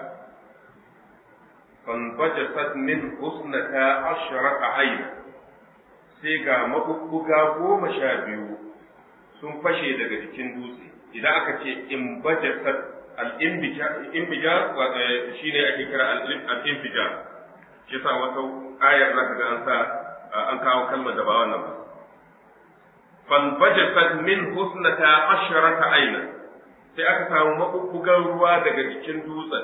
[SPEAKER 2] fanbajasat min husnata ashrata ayna sai ga mabubbuga goma sha biyu sun fashe daga jikin dutse idan aka ce in bajasat al-imbija shi ne ake kira al-imbija shi sa wata ayar zaka ga an sa an kawo kalmar da ba wannan ba fan bajasat min husnata asharata aina sai aka samu mabubbugan ruwa daga jikin dutsen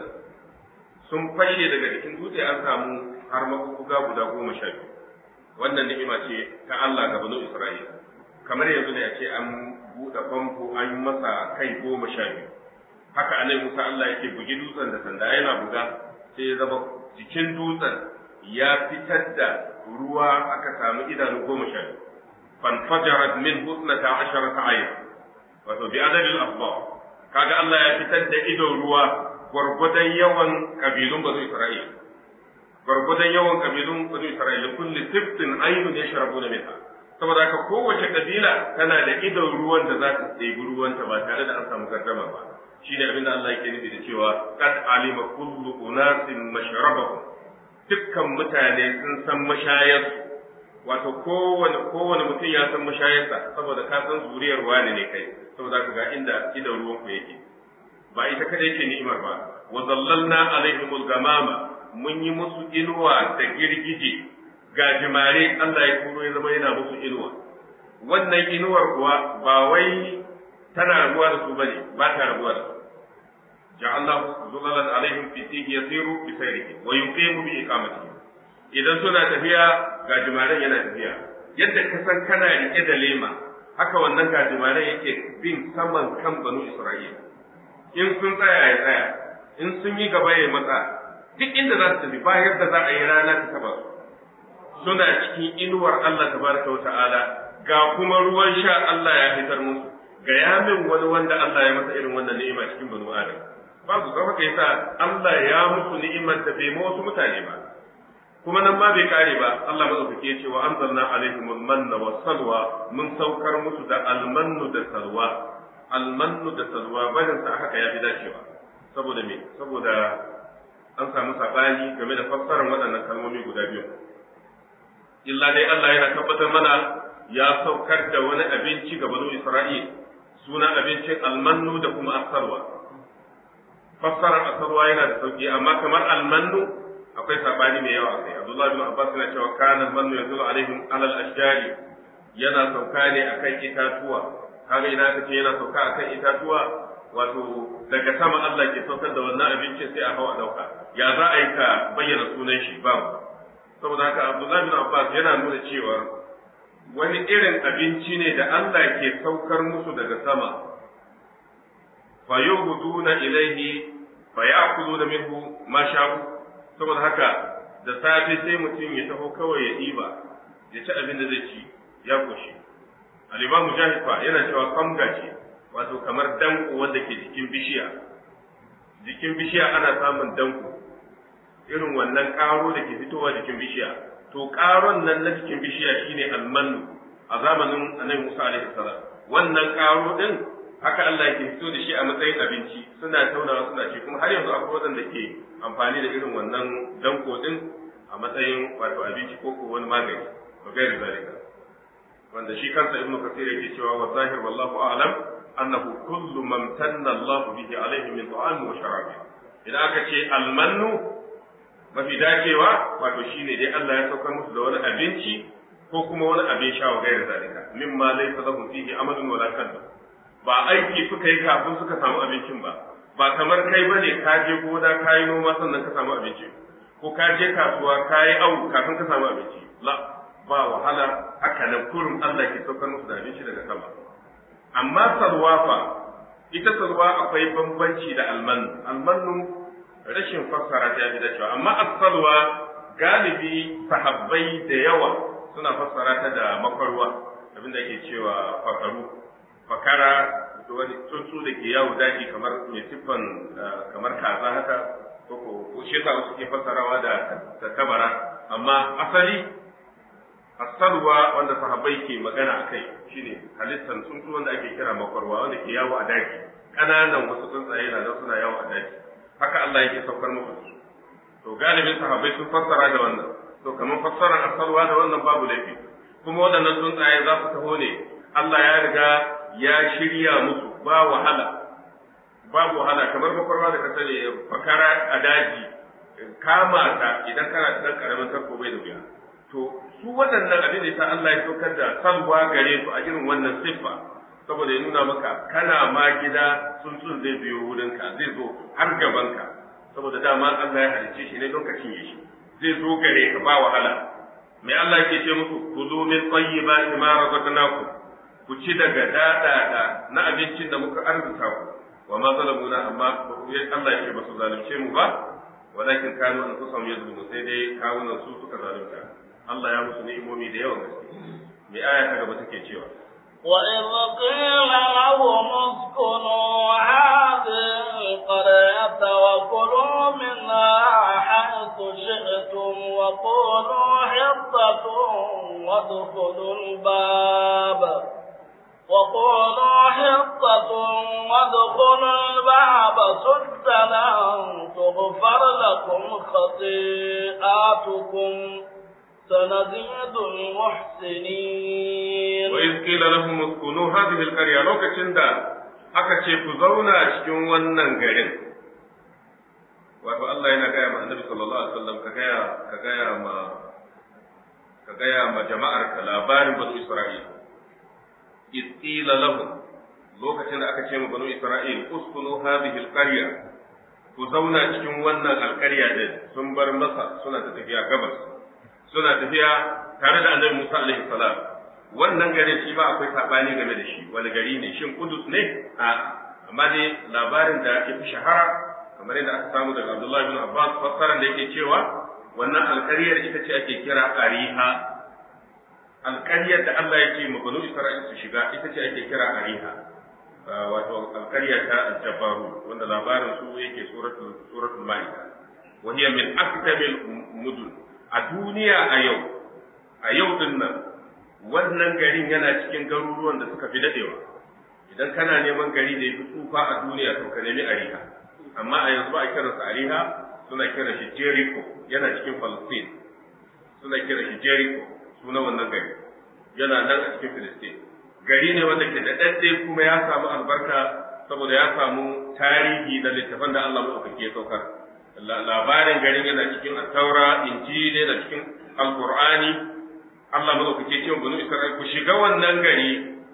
[SPEAKER 2] sun fashe daga jikin dutse an samu har mabubbuga guda goma sha biyu wannan ni'ima ce ta Allah ga banu Isra'ila kamar yanzu ne a ce an buɗe famfo an yi masa kai goma sha biyu haka anai Musa Allah yake bugi dutsen da sanda yana buga sai ya zama jikin dutsen ya fitar da ruwa aka samu idanu goma sha biyu fanfajarat min husnata asharata ayat wato bi adadil asbab kaga Allah ya fitar da idon ruwa gwargwadon yawan kabilun bazu Isra'ila gwargwadon yawan kabilun bani Isra'ila kulli siftin ainun yashrabuna minha saboda haka kowace kabila tana da idon ruwan da za ta ɗebi ruwanta ba tare da an samu gardama ba shine abin da Allah yake nufi da cewa qad alima kullu unasin mashrabahum dukkan mutane sun san mashayarsu wato kowane kowane mutum ya san mashayarsa saboda ka san zuriyar wani ne kai saboda ka ga inda idon ruwan ku yake ba ita kada yake ni'imar ba wa zallalna alaihimul gamama mun yi musu inuwa da girgije gajimare Allah ya kuro ya zama yana musu inuwa wannan inuwar kuwa ba wai tana rabuwa da su bane ba ta rabuwa da su ja'alnahu zulalan alaihim fi tihi yasiru bi sayrihi wa yuqimu bi iqamatihi idan suna tafiya gajimaren yana tafiya yadda ka san kana rike da lema haka wannan gajimaren yake bin saman kan banu Isra'ila in sun tsaya ya tsaya in sun yi gaba ya matsa duk inda za su tafi ba yadda za a yi rana ta taba su suna cikin inuwar Allah tabaraka wa ta'ala ga kuma ruwan sha Allah ya fitar musu ga yamin wani wanda Allah ya masa irin wannan ni'ima cikin banu Adam babu zama kai sa Allah ya musu ni'imar da bai ma wasu mutane ba kuma nan ma bai kare ba Allah madaukake ya ce wa anzalna alaihim al-manna was salwa mun saukar musu da almannu da salwa almannu da salwa barin sa haka ya fi dacewa saboda me saboda an samu sabani game da fassarar waɗannan kalmomi guda biyu illa dai Allah yana tabbatar mana ya saukar da wani abinci ga banu Isra'il sunan abincin almannu da kuma asarwa fassarar asarwa yana da sauki amma kamar almannu akwai sabani mai yawa sai Abdullah bin Abbas yana cewa kana almannu yanzu alaihim alal ashjari yana sauka ne akan itatuwa kaga ina kace yana sauka akan itatuwa wato daga sama Allah ke saukar da wannan abincin sai a hawa dauka ya za a yi ka bayyana sunan shi babu saboda haka Abdullah bin Abbas yana nuna cewa wani irin abinci ne da Allah ke saukar musu daga sama fa yuhduna ilaihi fa ya'kulu da minhu ma sha'u saboda haka da safe sai mutum ya taho kawai ya ɗiba ya ci abin da zai ci ya koshi al-imam mujahid fa yana cewa samga ce wato kamar danko wanda ke jikin bishiya jikin bishiya ana samun danko irin wannan ƙaro da ke fitowa jikin bishiya to ƙaron nan na jikin bishiya shine almanu a zamanin annabi Musa alaihi salam wannan ƙaro din haka Allah yake fito da shi a matsayin abinci suna taunawa suna ci kuma har yanzu akwai waɗanda ke amfani da irin wannan danko din a matsayin wato abinci ko ko wani magani wa gairi zalika wanda shi kansa ibnu kasir yake cewa wa zahir wallahu a'lam annahu kullu man tanna Allah bihi alaihi min ta'am wa sharab idan aka ce almannu mafi dacewa wato shine dai Allah ya saukar musu da wani abinci ko kuma wani abin sha wa gairi zalika mimma laysa lahu fihi amalun wala kalbu ba aiki suka yi kafin suka samu abincin ba ba kamar kai bane ka je gona ka yi noma sannan ka samu abinci ko ka je kasuwa ka yi awu kafin ka samu abinci la ba wahala haka nan kurum Allah ke saukar musu da abinci daga sama amma salwa fa ita salwa akwai bambanci da almanu almanu rashin fassara ta fi dacewa amma as-salwa galibi sahabbai da yawa suna fassara ta da makwarwa abinda ake cewa fakaru fakara da wani tsuntsu da ke yawo daji kamar mai siffan kamar kaza haka ko ko shi yasa wasu ke fassarawa da da tabara amma asali asalwa wanda sahabbai ke magana akai shine halittan tsuntsu wanda ake kira makwarwa wanda ke yawo a daji kananan wasu tsuntsaye na nan suna yawo a daji haka Allah yake saukar musu to galibin sahabbai sun fassara da wannan to kamar fassarar asalwa da wannan babu laifi kuma waɗannan tsuntsaye za su taho ne Allah ya riga ya shirya musu ba wahala babu wahala kamar makwarwa da ka sani fakara a daji kama ta idan kana da ɗan ƙaramin tarko bai da wuya to su waɗannan abin da ta Allah ya saukar da salwa gare su a irin wannan siffa saboda ya nuna maka kana ma gida tsuntsun zai biyo wurinka zai zo har gabanka saboda dama Allah ya halicce shi ne don ka cinye shi zai zo gare ka ba wahala me Allah yake ce musu kuzu min tayyibati ma razaqnakum ku ci daga dadada na abincin da muka arzuta ku wa ma zalamuna amma Allah ya ce ba su zalunce mu ba walakin kanu anfusahum yazlimun sai dai kawunan su suka zalunta Allah ya musu ni'imomi da yawan gaske me aya ta gaba take cewa
[SPEAKER 1] وإذ قيل لهم اسكنوا هذه القرية وكلوا منها حيث شئتم وقولوا حطة وادخلوا الباب وقولوا حطة وادخلوا الباب سجدا تغفر لكم خطيئاتكم سنزيد المحسنين
[SPEAKER 2] وإذ قيل لهم اسكنوا هذه القرية لوكacin da aka ce ku zauna cikin wannan garin wato Allah yana gaya ma Annabi sallallahu alaihi wasallam ka gaya ka gaya ma ka gaya ma jama'ar ka labarin banu Isra'il iz qila lahum lokacin da aka ce ma banu Isra'il uskunu hadhihi alqarya ku zauna cikin wannan alƙarya din sun bar masa suna ta tafiya gabas suna tafiya tare da annabi Musa alaihi salam wannan garin shi ba akwai sabani game da shi wani gari ne shin Kudus ne a amma dai labarin da ya fi shahara kamar yadda aka samu daga Abdullah bin Abbas fassaran da yake cewa wannan alƙaryar ita ce ake kira Ariha alƙaryar da Allah ya ce ma banu Isra'il su shiga ita ce ake kira Ariha wato alƙarya ta Jabbaru wanda labarin su yake suratul suratul Maida wa hiya min aktabil mudun a duniya a yau a yau din nan wannan garin yana cikin garuruwan da suka fi dadewa idan kana neman gari da ya fi tsufa a duniya to ka nemi ariha amma a yanzu a kiransa ariha suna kira shi jericho yana cikin palestine suna kira shi jericho suna wannan gari yana nan a cikin palestine gari ne wanda ke da ɗaɗɗe kuma ya samu albarka saboda ya samu tarihi da littafan da Allah maɗaukaki ya saukar labarin garin yana cikin taura injili da cikin alqur'ani Allah madaukake cewa banu Isra'il ku shiga wannan gari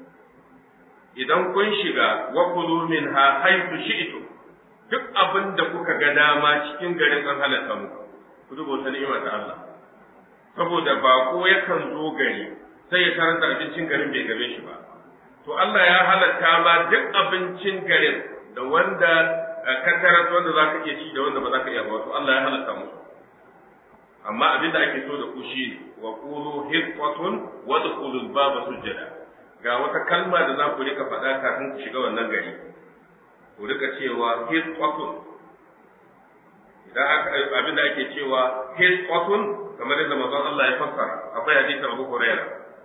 [SPEAKER 2] idan kun shiga wa kulu minha haythu shi'tu duk abin da kuka ga dama cikin garin an halatta muku ku duba wata ni'ima ta Allah saboda bako yakan zo gari sai ya karanta abincin garin bai game shi ba to Allah ya halatta ma duk abincin garin da wanda kattarar wanda za ka iya ci da wanda ba za ka iya ba wato Allah ya halatta musu amma abinda ake so da ku shi wa qulu hiqqatun wa dkhulul baba sujjada ga wata kalma da za ku rika faɗa kafin ku shiga wannan gari ku rika cewa hiqqatun idan aka abinda ake cewa hiqqatun kamar yadda manzon Allah ya fassara akwai hadisin Abu Hurairah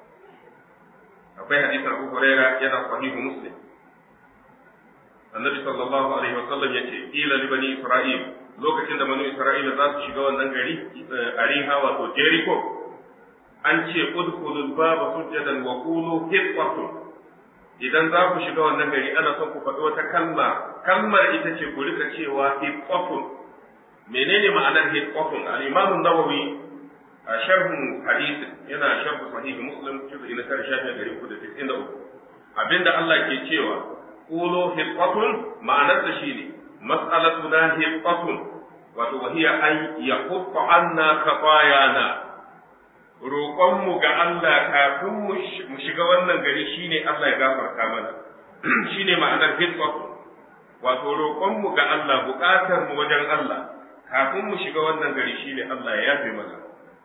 [SPEAKER 2] akwai hadisin Abu Hurairah yana sahihu Muslim annabi sallallahu alaihi wasallam yace ila li bani Isra'il lokacin da bani Isra'ila za su shiga wannan gari Ariha wato Jericho an ce udkhulul baba sujjadan wa qulu hiqqatun idan za ku shiga wannan gari ana son ku faɗi wata kalma kalmar ita ce ku rika cewa hiqqatun menene ma'anar hiqqatun al-imam an-nawawi a sharhin hadith yana sharh sahih muslim juz'i na 1393 abinda Allah ke cewa qulu hiqqatun ma'anar ta shine mas'alatuna hiqqatun wato wahiya an yaqutta anna khatayana roƙonmu ga Allah kafin mu shiga wannan gari shine Allah ya gafarta mana shine ma'anar hiqqatun wato roƙonmu ga Allah buƙatar mu wajen Allah kafin mu shiga wannan gari shine Allah ya yafe mana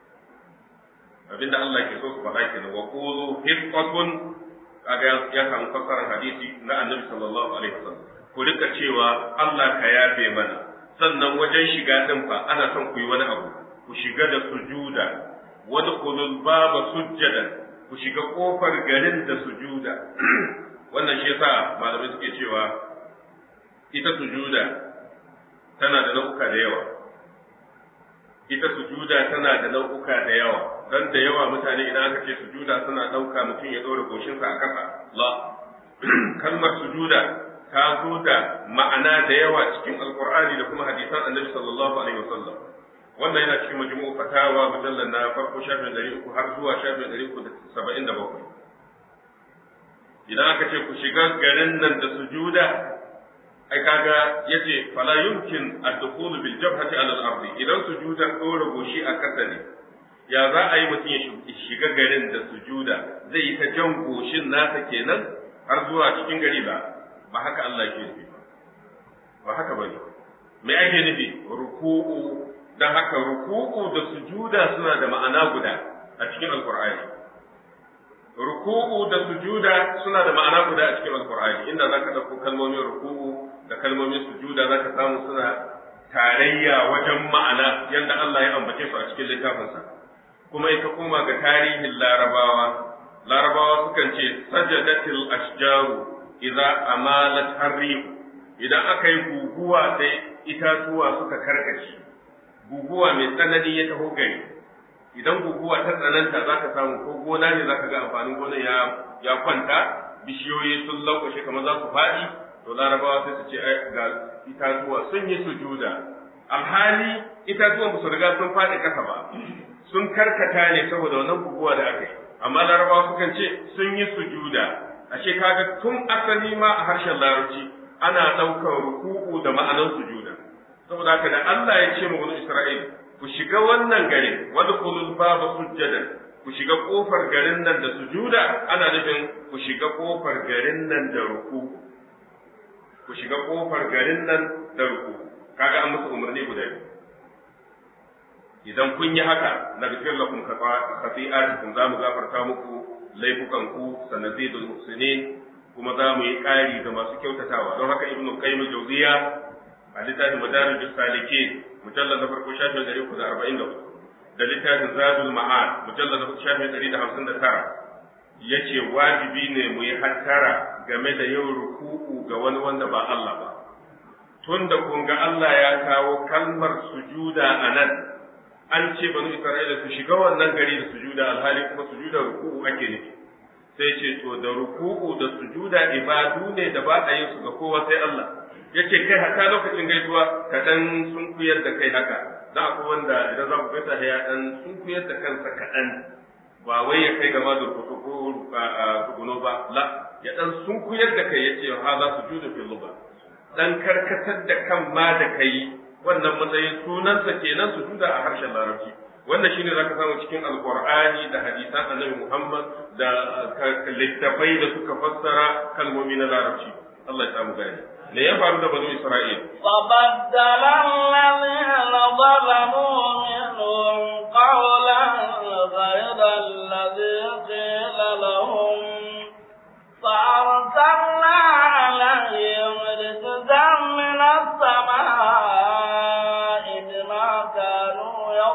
[SPEAKER 2] abinda Allah ke so su faɗa kenan wa qulu hiqqatun kaga ya samu fassarar hadisi na Annabi sallallahu alaihi wasallam ku rika cewa Allah ka yafe mana sannan wajen shiga din fa ana son ku yi wani abu ku shiga da sujuda wadkhulul baba sujjadan ku shiga kofar garin da sujuda wannan shi yasa malamai suke cewa ita sujuda tana da nau'uka da yawa ita sujuda tana da nau'uka da yawa dan da yawa mutane idan aka ce sujuda suna ɗauka mutum ya ɗora goshinsa a ƙasa la kalmar sujuda ta zo da ma'ana da yawa cikin alkur'ani da kuma hadisan annabi sallallahu alaihi wasallam wannan yana cikin majmu'u fatawa mujallal na farko shafin ɗari uku har zuwa shafin ɗari uku da saba'in da bakwai idan aka ce ku shiga garin nan da sujuda ai kaga yace fala yumkin ad-dukhul bil jabhati ala al-ardi idan sujuda ɗora goshi a ƙasa ne ya za a yi mutum ya shiga garin da sujuda zai yi ta jan goshin nasa kenan har zuwa cikin gari ba ba haka Allah ke nufi ba haka bane me ake nufi ruku'u dan haka ruku'u da sujuda suna da ma'ana guda a cikin alqur'ani ruku'u da sujuda suna da ma'ana guda a cikin alqur'ani inda zaka dauko kalmomin ruku'u da kalmomin sujuda zaka samu suna tarayya wajen ma'ana yadda Allah ya ambace su a cikin littafinsa kuma ita koma ga tarihin larabawa larabawa sukan ce sajadatil ashjaru idza amalat harrih idan aka yi guguwa sai itatuwa suka karkace guguwa mai tsanani ya taho gari idan guguwa ta tsananta za ka samu ko gona ne za ka ga amfanin gona ya ya kwanta bishiyoyi sun lankwashe kamar za su faɗi to larabawa sai su ce ga itatuwa sun yi sujuda alhali itatuwan ba su riga sun faɗi ƙasa ba sun karkata ne saboda wannan guguwa da aka yi amma larabawa sukan ce sun yi sujuda ashe kaga tun asali ma a harshen larabci ana ɗaukar ruku'u da ma'anar sujuda saboda haka da Allah ya ce mu wani Isra'il ku shiga wannan garin wadda kulul baba sujjada ku shiga kofar garin nan da sujuda ana nufin ku shiga kofar garin nan da ruku ku shiga kofar garin nan da ruku kaga an musu umarni guda biyu idan kun yi haka na gafir lakum khati'atikum za mu gafarta muku laifukan ku sanazidul muhsinin kuma za mu yi ƙari ga masu kyautatawa don haka ibnu qayyim jawziya a littafin madarijus salikin mujallal na farko shafin ɗari uku da arba'in da hudu da littafin zadul ma'ad mujallal na shafin ɗari da hamsin da tara ya ce wajibi ne mu yi hattara game da yin ruku'u ga wani wanda ba Allah ba tun da kun ga Allah ya kawo kalmar sujuda a nan an ce banu Isra'ila su shiga wannan gari da sujuda alhali kuma sujuda ruku'u ake nufi sai ce to da ruku'u da sujuda ibadu ne da ba a yin su ga kowa sai Allah yace kai haka lokacin gaisuwa ka dan sunkuyar da kai haka da akwai wanda idan za ku gaisa ya dan sunkuyar da kansa kaɗan ba wai ya kai gama da kuku ko tuguno ba la ya dan sunkuyar da kai yace ha za su juda fil luba dan karkatar da kan ma da kai wannan matsayin sunansa kenan su juda a harshen larabci wannan shine zaka samu cikin alqur'ani da hadisan annabi Muhammad da littafai da suka fassara kalmomi na larabci Allah ya samu gani me ya faru da banu Isra'il
[SPEAKER 1] فبدل الذين ظلموا منهم قولا غير الذي قيل لهم فأرسلنا عليهم رجزا من السماء بما كانوا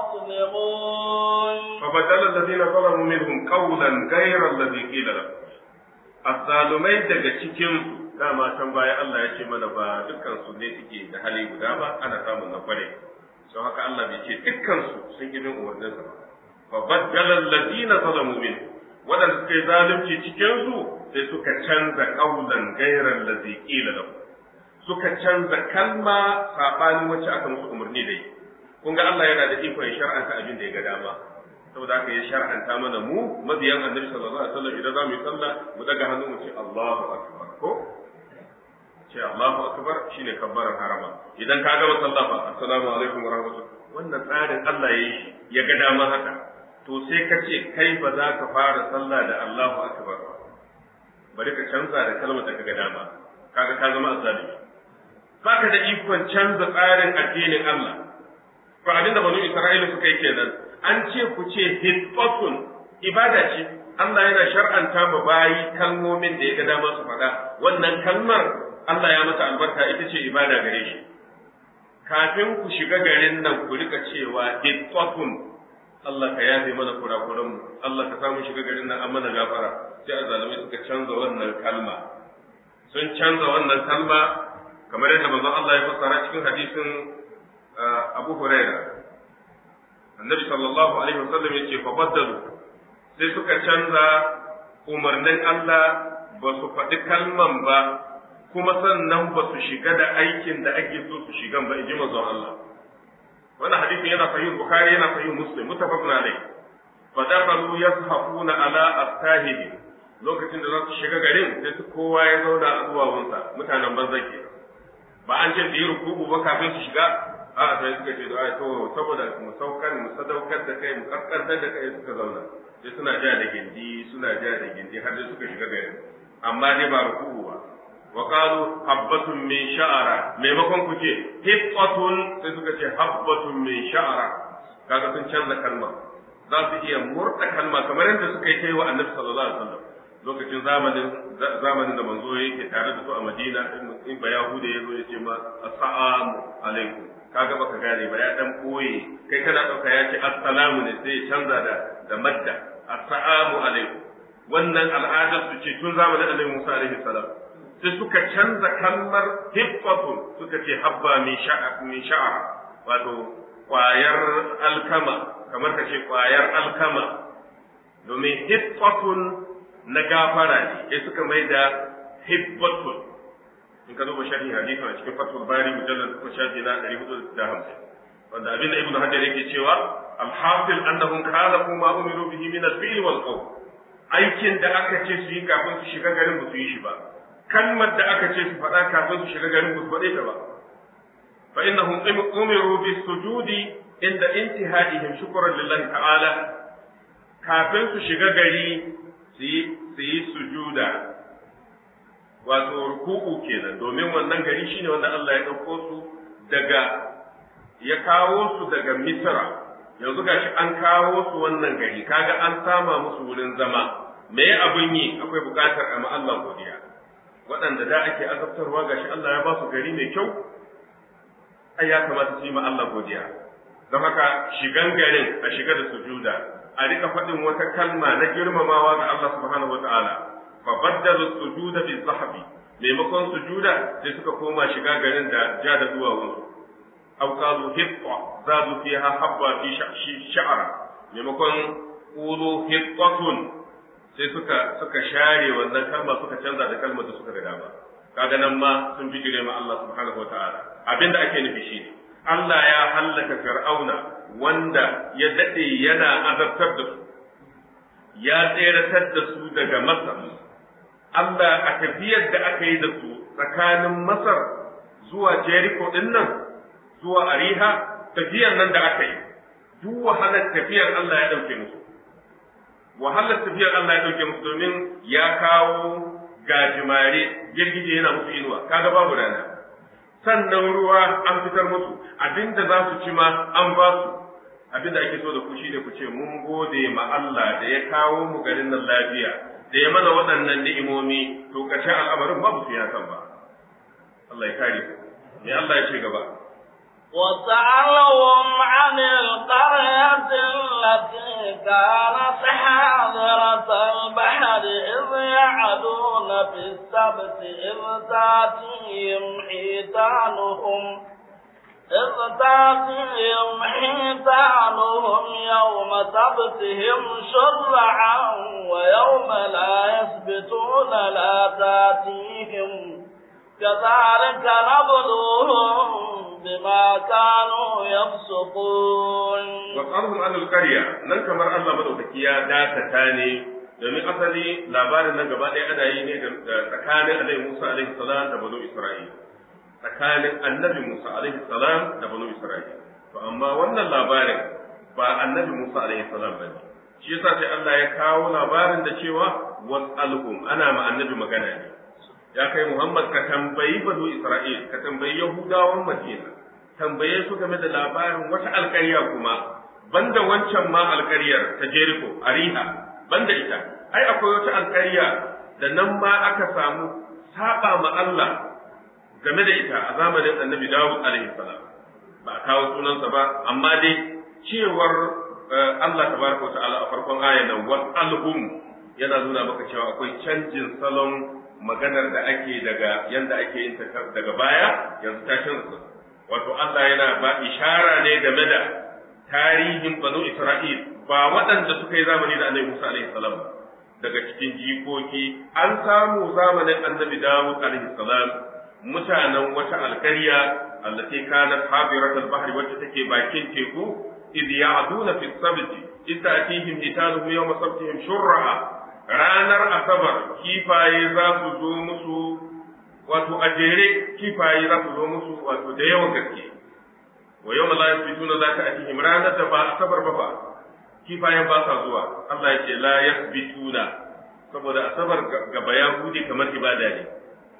[SPEAKER 1] يظلمون
[SPEAKER 2] فبدل الذين ظلموا منهم قولا غير الذي قيل لهم azzalumai daga cikin dama can baya Allah ya ce mana ba dukkan su ne suke da hali guda ba ana samun na kware don haka Allah bai ce dukkan su sun yi bin umarnin sa fa baddala alladina zalamu min wadanda suka yi zalunci cikin su sai suka canza qaulan ghayra allazi qila lahu suka canza kalma sabanin wacce aka musu umarni da yi kun ga Allah yana da ikon ya shar'anta abin da ya ga dama saboda haka ya shar'anta mana mu mabiyan annabi sallallahu alaihi wasallam idan zamu yi sallah mu daga hannu mu ce Allahu akbar ko ce Allahu akbar shine kabbaran harama idan ka gama sallah fa assalamu alaikum wa rahmatullah wannan tsarin Allah ya yi ya ga dama haka to sai ka ce kai ba za ka fara sallah da Allahu akbar ba bari ka canza da kalmar da ka ga dama kaga ka zama azzalimi baka da ikon canza tsarin addinin Allah to abinda banu Isra'ila suka yi kenan an ce ku ce hitbatun ibada ce Allah yana shar'anta ma bayi kalmomin da ya ga dama su faɗa wannan kalmar Allah ya mata albarka ita ce ibada gare shi kafin ku shiga garin nan ku rika cewa hitbatun Allah ka yafe mana kurakuran mu Allah ka samu shiga garin nan an mana gafara sai azalimai suka canza wannan kalma sun canza wannan kalma kamar yadda manzon Allah ya fassara cikin hadisin Abu Huraira Annabi sallallahu alaihi wasallam ya ce fa baddalu sai suka canza umarnin Allah ba su faɗi kalman ba kuma sannan ba su shiga da aikin da ake so su shigan ba in ji manzon Allah wannan hadisin yana sahih Bukhari yana sahih Muslim mutafaqun alayh fa dakhalu yashafuna ala astahibi lokacin da za su shiga garin sai su kowa ya zauna a duwawunsa mutanen banza ke ba an ce su yi rukubu ba kafin su shiga a sai suka ce da to saboda mu saukar mu sadaukar da kai mu kaskantar da kai suka zauna sai suna ja da gindi suna ja da gindi har sai suka shiga garin amma dai ba rukubu ba wa qalu habbatun min sha'ara maimakon ku ce hibbatun sai suka ce habbatun min sha'ara kaga sun canza kalma za su iya murta kalma kamar yadda suka yi kai wa annabi sallallahu alaihi wasallam lokacin zamanin zamanin da manzo yake tare da su a Madina in ba Yahuda ya zo ya ce ma assalamu alaikum kaga baka gane ba ya dan koye kai kana dauka ya ce assalamu ne sai ya canza da da madda assalamu alaikum wannan al'adar su ce tun zamanin Annabi Musa alaihi salam sai suka canza kalmar hibbatun suka ce habba min sha'a min sha'a wato kwayar alkama kamar ka ce kwayar alkama domin hibbatun na gafara ne sai suka mai da hibbatun in ka duba sharhin hadisi a cikin fatul bari mujallal ko shafi na 450 wanda abin da ibnu hajar yake cewa alhasil annahum khalaqu ma umiru bihi min al-fi'l wal qawl aikin da aka ce su yi kafin su shiga garin ba su yi shi ba kalmar da aka ce su faɗa kafin su shiga garin ba su faɗe ta ba fa innahum umiru bis sujudi inda intihaihim shukran lillahi ta'ala kafin su shiga gari su yi sujuda wato ruku'u kenan domin wannan gari shine wanda Allah ya ɗauko su daga ya kawo su daga Misra yanzu gashi an kawo su wannan gari kaga an sama musu wurin zama me abin yi akwai buƙatar a Allah godiya waɗanda da ake azabtarwa gashi Allah ya ba su gari mai kyau ai ya kamata su yi ma Allah godiya don haka shigan garin a shiga da sujuda a rika faɗin wata kalma na girmamawa ga Allah subhanahu wa ta'ala fa baddalu sujuda bi zahabi maimakon sujuda sai suka koma shiga garin da ja da duwawun aw qalu hitta zadu fiha habba fi sha'ra maimakon qulu hittatun sai suka suka share wannan kalma suka canza da kalmar da suka ga dama kaga nan ma sun bijire ma Allah subhanahu wa ta'ala abinda ake nufi shine Allah ya hallaka fir'auna wanda ya daɗe yana azabtar da su, ya tseratar da su daga Masar. Allah a tafiyar da aka yi da su tsakanin Masar zuwa Jericho ɗin nan, zuwa Ariha, tafiyar nan da aka yi, duk wahalar tafiyar Allah ya ɗauke musu. Wahalar tafiyar Allah ya ɗauke musu domin ya kawo gajimare girgije yana musu inuwa kaga babu rana sannan ruwa an fitar musu abinda za su ci ma an ba su abinda ake so da ku shine ku ce mun gode ma Allah da ya kawo mu garin nan lafiya da ya mana waɗannan ni'imomi to kace al'amarin babu su ya san ba Allah ya kare ku me Allah ya ce gaba
[SPEAKER 1] وسألهم عن القرية التي كانت حاضرة البحر إذ يعدون في السبت إذ تأتيهم حيتانهم إذ تأتيهم حيتانهم يوم سبتهم شرعا ويوم لا يسبتون لا تأتيهم كذلك نبلوهم بما كانوا يفسقون
[SPEAKER 2] وقالهم عن القرية nan kamar Allah madaukaki ya dakata ne domin asali labarin nan gaba ɗaya ana yi ne da tsakanin Annabi Musa alaihi salam da Banu Isra'il tsakanin Annabi Musa alaihi salam da Banu Isra'il to amma wannan labarin ba Annabi Musa alaihi salam bane shi yasa sai Allah ya kawo labarin da cewa was'alhum ana ma Annabi magana ne ya kai Muhammad ka tambayi Banu Isra'il ka tambayi Yahudawan Madina tambaye su game da labarin wata alƙarya kuma banda wancan ma alƙaryar ta Jericho Ariha banda ita ai akwai wata alƙarya da nan ma aka samu saba ma Allah game da ita a zamanin Annabi Dawud alaihi salam ba a kawo sunansa ba amma dai cewar Allah tabaraka wa ta'ala a farkon ayan nan was'alhum yana nuna maka cewa akwai canjin salon maganar da ake daga yanda ake yin ta daga baya yanzu ta canza wato Allah yana ba ishara ne game da tarihin banu Isra'il ba waɗanda suka yi zamani da Annabi Musa alaihi salam daga cikin jikoki an samu zamanin Annabi Dawud alaihi salam mutanen wata alƙarya allati kanat habirat al-bahri wacce take bakin teku idh ya'duna fi sabti idh ta'tihim hitanuhum yawma sabtihim shurra ranar asabar kifaye za su zo musu wato a jere kifaye za su zo musu wato da yawan gaske wa yau la yasbituna za ta atihim ranar da ba asabar ba ba kifayen ba sa zuwa Allah ya ce la yasbituna saboda asabar ga bayahudi kamar ibada ne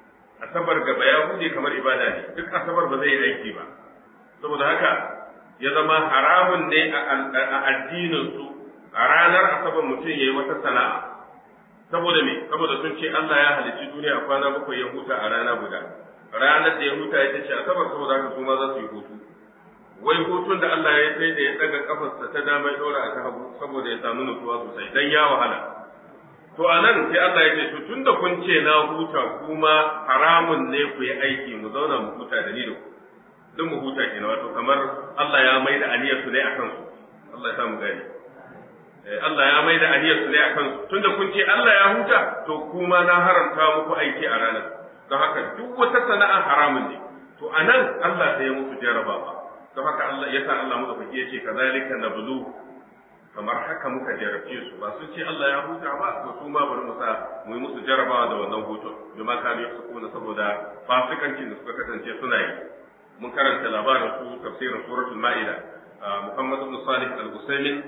[SPEAKER 2] asabar ga bayahudi kamar ibada ne duk asabar ba zai yi aiki ba saboda haka ya zama haramun ne a addinin su a ranar asabar mutum yayi wata sana'a saboda me saboda sun ce Allah ya halicci duniya kwana bakwai ya huta a rana guda ranar da ya huta ya ce asabar saboda haka su ma za su yi hutu wai hutun da Allah ya sai da ya daga kafarsa ta dama ya dora a ta hagu saboda ya samu nutsuwa sosai dan ya wahala to a nan sai Allah ya ce to tunda kun ce na huta kuma haramun ne ku yi aiki mu zauna mu huta da ni da ku duk mu huta kenan wato kamar Allah ya mai da aniyar su ne akan su Allah ya sa mu gani Allah ya mai da aniyar su ne a kansu tunda kun ce Allah ya huta to kuma na haramta muku aiki a ranar don haka duk wata sana'a haramun ne to a nan Allah sai ya musu jarabawa don haka Allah ya sa Allah muka ya ce kazalika nablu kamar haka muka jarabce su ba sun ce Allah ya huta ba to su ma bari mu sa mu yi musu jarabawa da wannan hutun bima kanu yafsukuna saboda fasikancin da suka kasance suna yi mun karanta labarin su tafsirin suratul ma'ida Muhammad ibn Salih al-Usaymin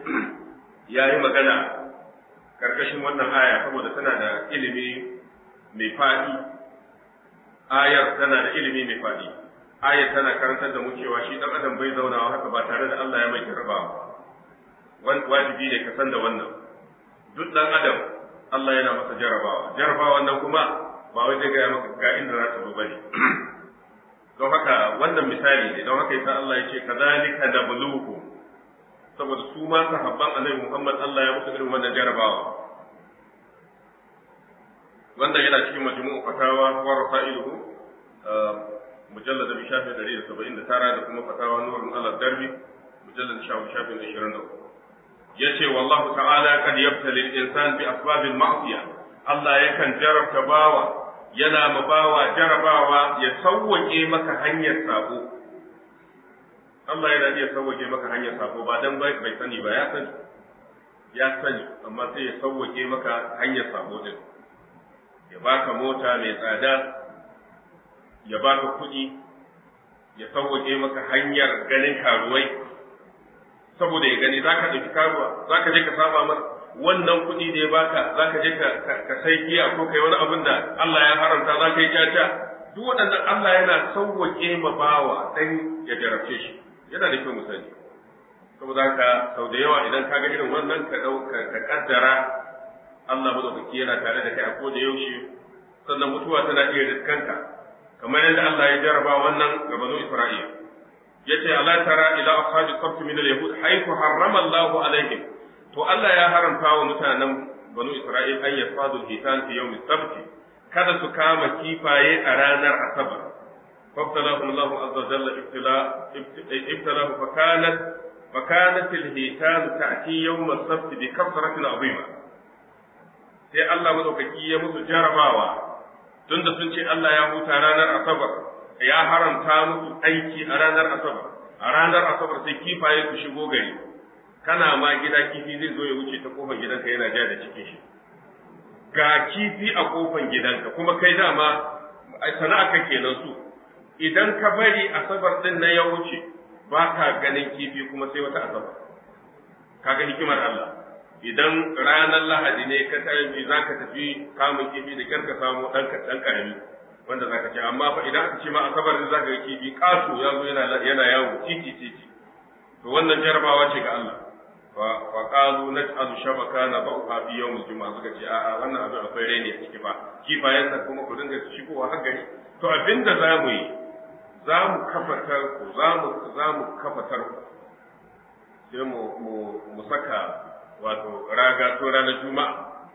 [SPEAKER 2] ya yi magana karkashin wannan aya saboda tana da ilimi mai faɗi ayar tana da ilimi mai faɗi ayar tana karantar da mu cewa shi ɗan adam bai zaunawa haka ba tare da Allah ya mai jarabawa wajibi ne ka san da wannan duk ɗan adam Allah yana masa jarabawa jarabawan nan kuma ba wai zai gaya maka ga inda za ta zo bane don haka wannan misali ne don haka yasa Allah ya ce kazalika nabluhum saboda su ma sahabban annabi Muhammad Allah ya musu irin wannan jarabawa wanda yana cikin majmu'u fatawa wa rasailuhu mujallad bi shafi 179 da kuma fatawa nurun ala darbi mujallad shafi shafi 23 yace wallahu ta'ala kad yabtali al-insan bi asbab al-ma'siyah Allah yakan jarabta bawa yana ma bawa jarabawa ya sauwake maka hanyar sabo Allah yana iya sauwake maka hanyar sako ba dan bai sani ba ya sani ya sani amma sai ya sauwake maka hanyar sako din ya baka mota mai tsada ya baka kuɗi ya sauwake maka hanyar ganin karuwai saboda ya gani zaka ɗauki karuwa zaka je ka saba masa wannan kuɗi da ya baka za ka je ka sai giya ko kai wani abin da Allah ya haramta za ka yi caca duk waɗannan Allah yana sauwaƙe ma bawa dan ya jarabce shi yana da kyau mu sani saboda haka sau da yawa idan ka ga irin wannan ka ka kaddara Allah madaukaki yana tare da kai a koda yaushe sannan mutuwa tana iya riskanka kamar yadda Allah ya jaraba wannan ga banu Isra'ila yace ala tara ila ashabi sabt min al-yahud haythu harrama Allahu alaihim to Allah ya haramta wa mutanen banu Isra'il an yasfadu al-hitan fi yawm as-sabt kada su kama kifaye a ranar asabar فابتلاهم الله عز وجل ابتلاء ابتلاه فكانت فكانت الهيتان تأتي يوم السبت بكثرة عظيمة sai Allah madaukaki ya musu jarabawa tunda sun ce Allah ya huta ranar asabar ya haramta musu aiki a ranar asabar a ranar asabar sai kifaye su shigo gari kana ma gida kifi zai zo ya wuce ta kofar gidanka yana ja da cikin shi ga kifi a kofar gidanka kuma kai dama sana'a ka kenan su idan ka bari asabar din na ya wuce ba ka ganin kifi kuma sai wata asabar kaga hikimar Allah idan ranar lahadi ne ka tafi za ka tafi kamun kifi da kyar ka samu ɗan ɗan ƙarami wanda za ka ci amma fa idan aka ce ma asabar ne za ka ga kifi ƙato ya zo yana yana yawo titi titi to wannan jarabawa ce ga Allah fa fa qalu naj'alu shabaka na ba'uha fi yawm al-jum'a suka ce a'a wannan abin akwai raini a ciki fa kifayen nan kuma ku dinga shigowa har gari to abinda za mu yi za mu kafa tarko za mu za mu kafa tarko sai mu mu saka wato raga to ranar juma'a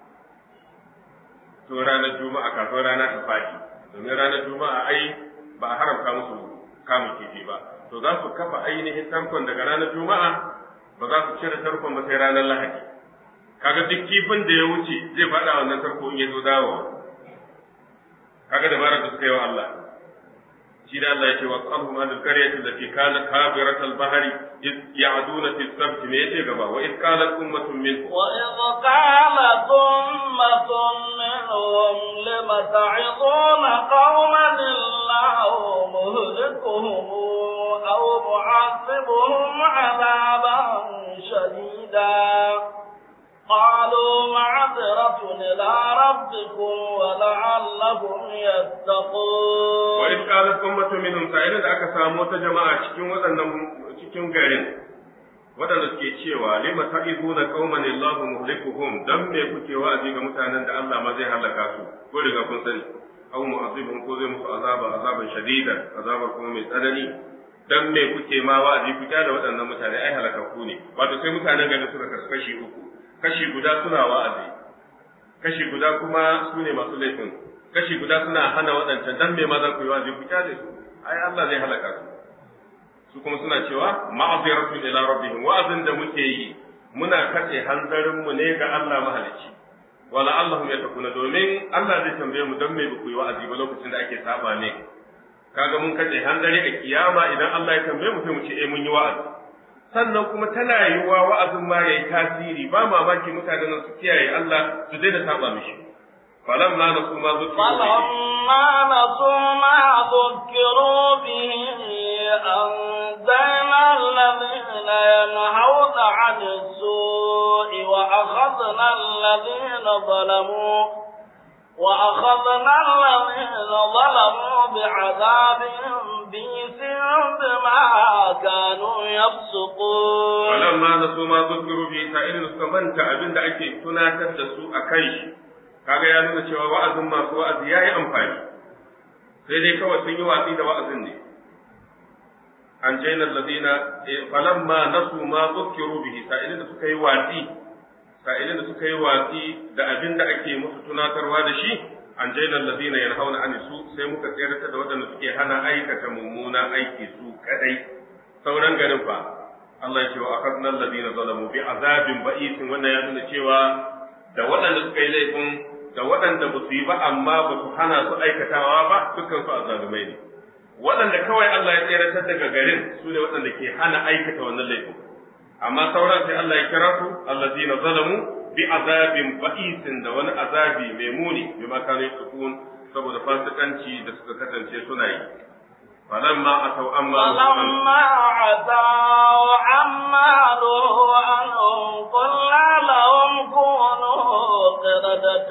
[SPEAKER 2] to ranar juma'a kafin rana ta faɗi domin ranar juma'a ai ba a haramta musu kamun kifi ba to za su kafa ainihin tarkon daga ranar juma'a ba za su cire tarkon ba sai ranar lahadi kaga duk kifin da ya wuce zai faɗa wannan tarko in ya zo dawowa kaga dabarar da suka yi wa Allah shi da Allah yake wa qalhum an al-qaryati allati kanat habirat al-bahri id ya'duna fi as-sabt me yace gaba wa id qalat ummatun minhum
[SPEAKER 1] wa id qalat ummatun minhum lima ta'iduna qauman illahu muhlikuhum aw mu'adzibuhum 'adaban shadida قالوا معذرة إلى ربكم ولعلهم يتقون
[SPEAKER 2] وإذ قالت أمة منهم سائلين da aka samu wata jama'a cikin waɗannan cikin garin waɗanda suke cewa lima ta'izuna qauman Allahu muhlikuhum dan me kuke wa'azi ga mutanen da Allah ma zai halaka su ko riga kun sani aw mu'azibun ko zai musu azaba azaban shadida azabar kuma mai tsanani dan me kuke ma wa'azi ku da waɗannan mutane ai halakaku ne wato sai mutanen garin suka kaskashi uku kashi guda suna wa'azi, kashi guda kuma su ne masu laifin, kashi guda suna hana waɗancan dan me ma za ku yi wa'azi ku kyale su, ai Allah zai halaka su. Su kuma suna cewa ma'aziratu ila rabbihim wa'azin da muke yi muna katse hanzarin mu ne ga Allah mahalicci. Wala Allahum ya takuna domin Allah zai tambaye mu dan me ba ku yi wa'azi ba lokacin da ake saba ne. Kaga mun katse hanzari a kiyama idan Allah ya tambaye mu sai mu ce eh mun yi wa'azi. sannan kuma tana yiwuwa wa'azin ma yayi tasiri ba mamaki mutanen nan su kiyaye Allah su daina saba mishi falam na nasu ma zukiru
[SPEAKER 1] فلما نسوا ما ذكروا به أنزلنا الذين ينهون عن السوء وأخذنا الذين ظلموا وأخذنا الذين ظلموا بعذاب بئس بما كانوا يفسقون
[SPEAKER 2] فلما نسوا ما ذكروا به سائل suka manta abin da ake tunatar da su a kai shi kaga ya nuna cewa wa'azin masu wa'azi yayi amfani sai dai kawai sun yi watsi da wa'azin ne an jaina alladina falamma nasu ma dhukiru bihi sa'ilin da suka yi watsi sa'ilin da suka yi watsi da abin da ake musu tunatarwa da shi an jaina alladina yanhauna an su sai muka tsayar da waɗanda suke hana aikata mummuna aiki su kadai sauran garin fa Allah ya ce wa akhadna alladina zalamu bi azabin ba'isin wannan ya nuna cewa da waɗanda suka yi laifin da waɗanda ba su yi ba amma ba su hana su aikatawa ba dukkan su azalumai ne waɗanda kawai Allah ya tseratar daga garin su ne waɗanda ke hana aikata wannan laifin amma sauran sai Allah ya kira su allazina zalamu bi azabin ba'isin da wani azabi mai muni bi ma kanu yasukun saboda fasikanci da suka kasance suna yi falamma atau amma
[SPEAKER 1] فلما عتوا عما نهوا عنه قلنا لهم كونوا قردة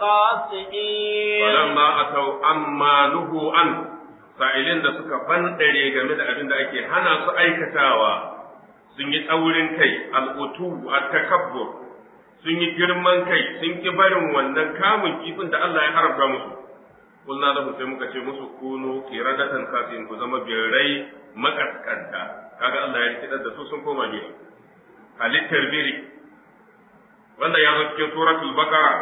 [SPEAKER 1] خاسئين
[SPEAKER 2] falamma atau amma nuhu an sa'ilin da suka bandare game da abin da ake hana su aikatawa sun yi tsaurin kai al'utu at-takabbur sun yi girman kai sun ki barin wannan kamun kifin da Allah ya haramta musu kulna da sai muka ce musu kunu qiradatan khasin ku zama birrai makaskanta kaga Allah ya kidar da su sun koma biri halittar biri wanda ya zo cikin suratul baqara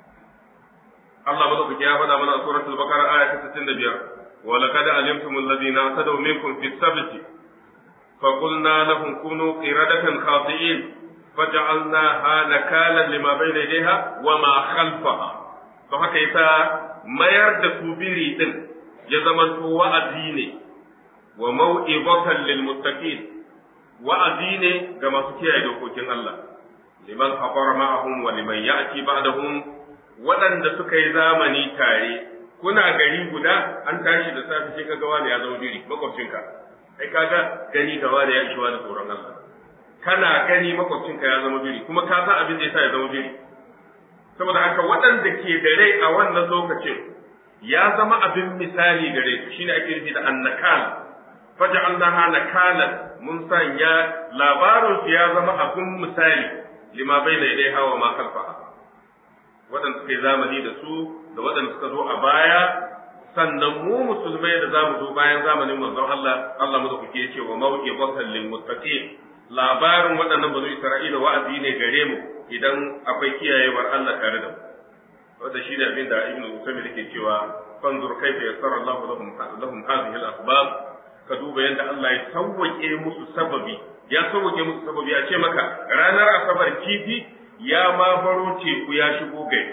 [SPEAKER 2] Allah madaukaki ya faɗa mana a suratul baqara aya ta 65 wa laqad alimtum alladhina atadaw minkum fi sabti fa qulna lahum kunu qiradatan khasi'in faj'alnaha nakalan lima bayna yadayha wa ma khalfaha to haka yasa mayar da su biri din ya zama to wa'azi ne wa mau'izatan lil muttaqin wa'azi ne ga masu kiyaye dokokin Allah liman hafara ma'ahum wa liman ya'ti ba'dahum waɗanda suka yi zamani tare kuna gari guda an tashi da safe sai kaga wani ya zama biri makwabcinka kai kaga gani ga wani ya ishi wani tsoron Allah kana gani makwabcinka ya zama biri kuma ka san abin da yasa ya zama biri saboda haka waɗanda ke da rai a wannan lokacin ya zama abin misali gare su shine ake nufi da annakal faj'alnaha nakalan mun sanya labarin su ya zama abin misali lima baina yadayha wa ma khalfaha waɗanda suka yi zamani da su da waɗanda suka zo a baya sannan mu musulmai da zamu zo bayan zamanin manzon Allah Allah mu da kuke ce wa mau'izatan lil muttaqin labarin waɗannan bazu Isra'ila wa'azi ne gare mu idan akwai kiyayewar Allah tare da mu wanda shi ne abin da Ibn Usaymin yake cewa fanzur kaifa yassara Allah lahum lahum hadhihi al-asbab ka duba yadda Allah ya sauwake musu sababi ya sauwake musu sababi a ce maka ranar asabar kifi ya ma baro teku ya shigo gari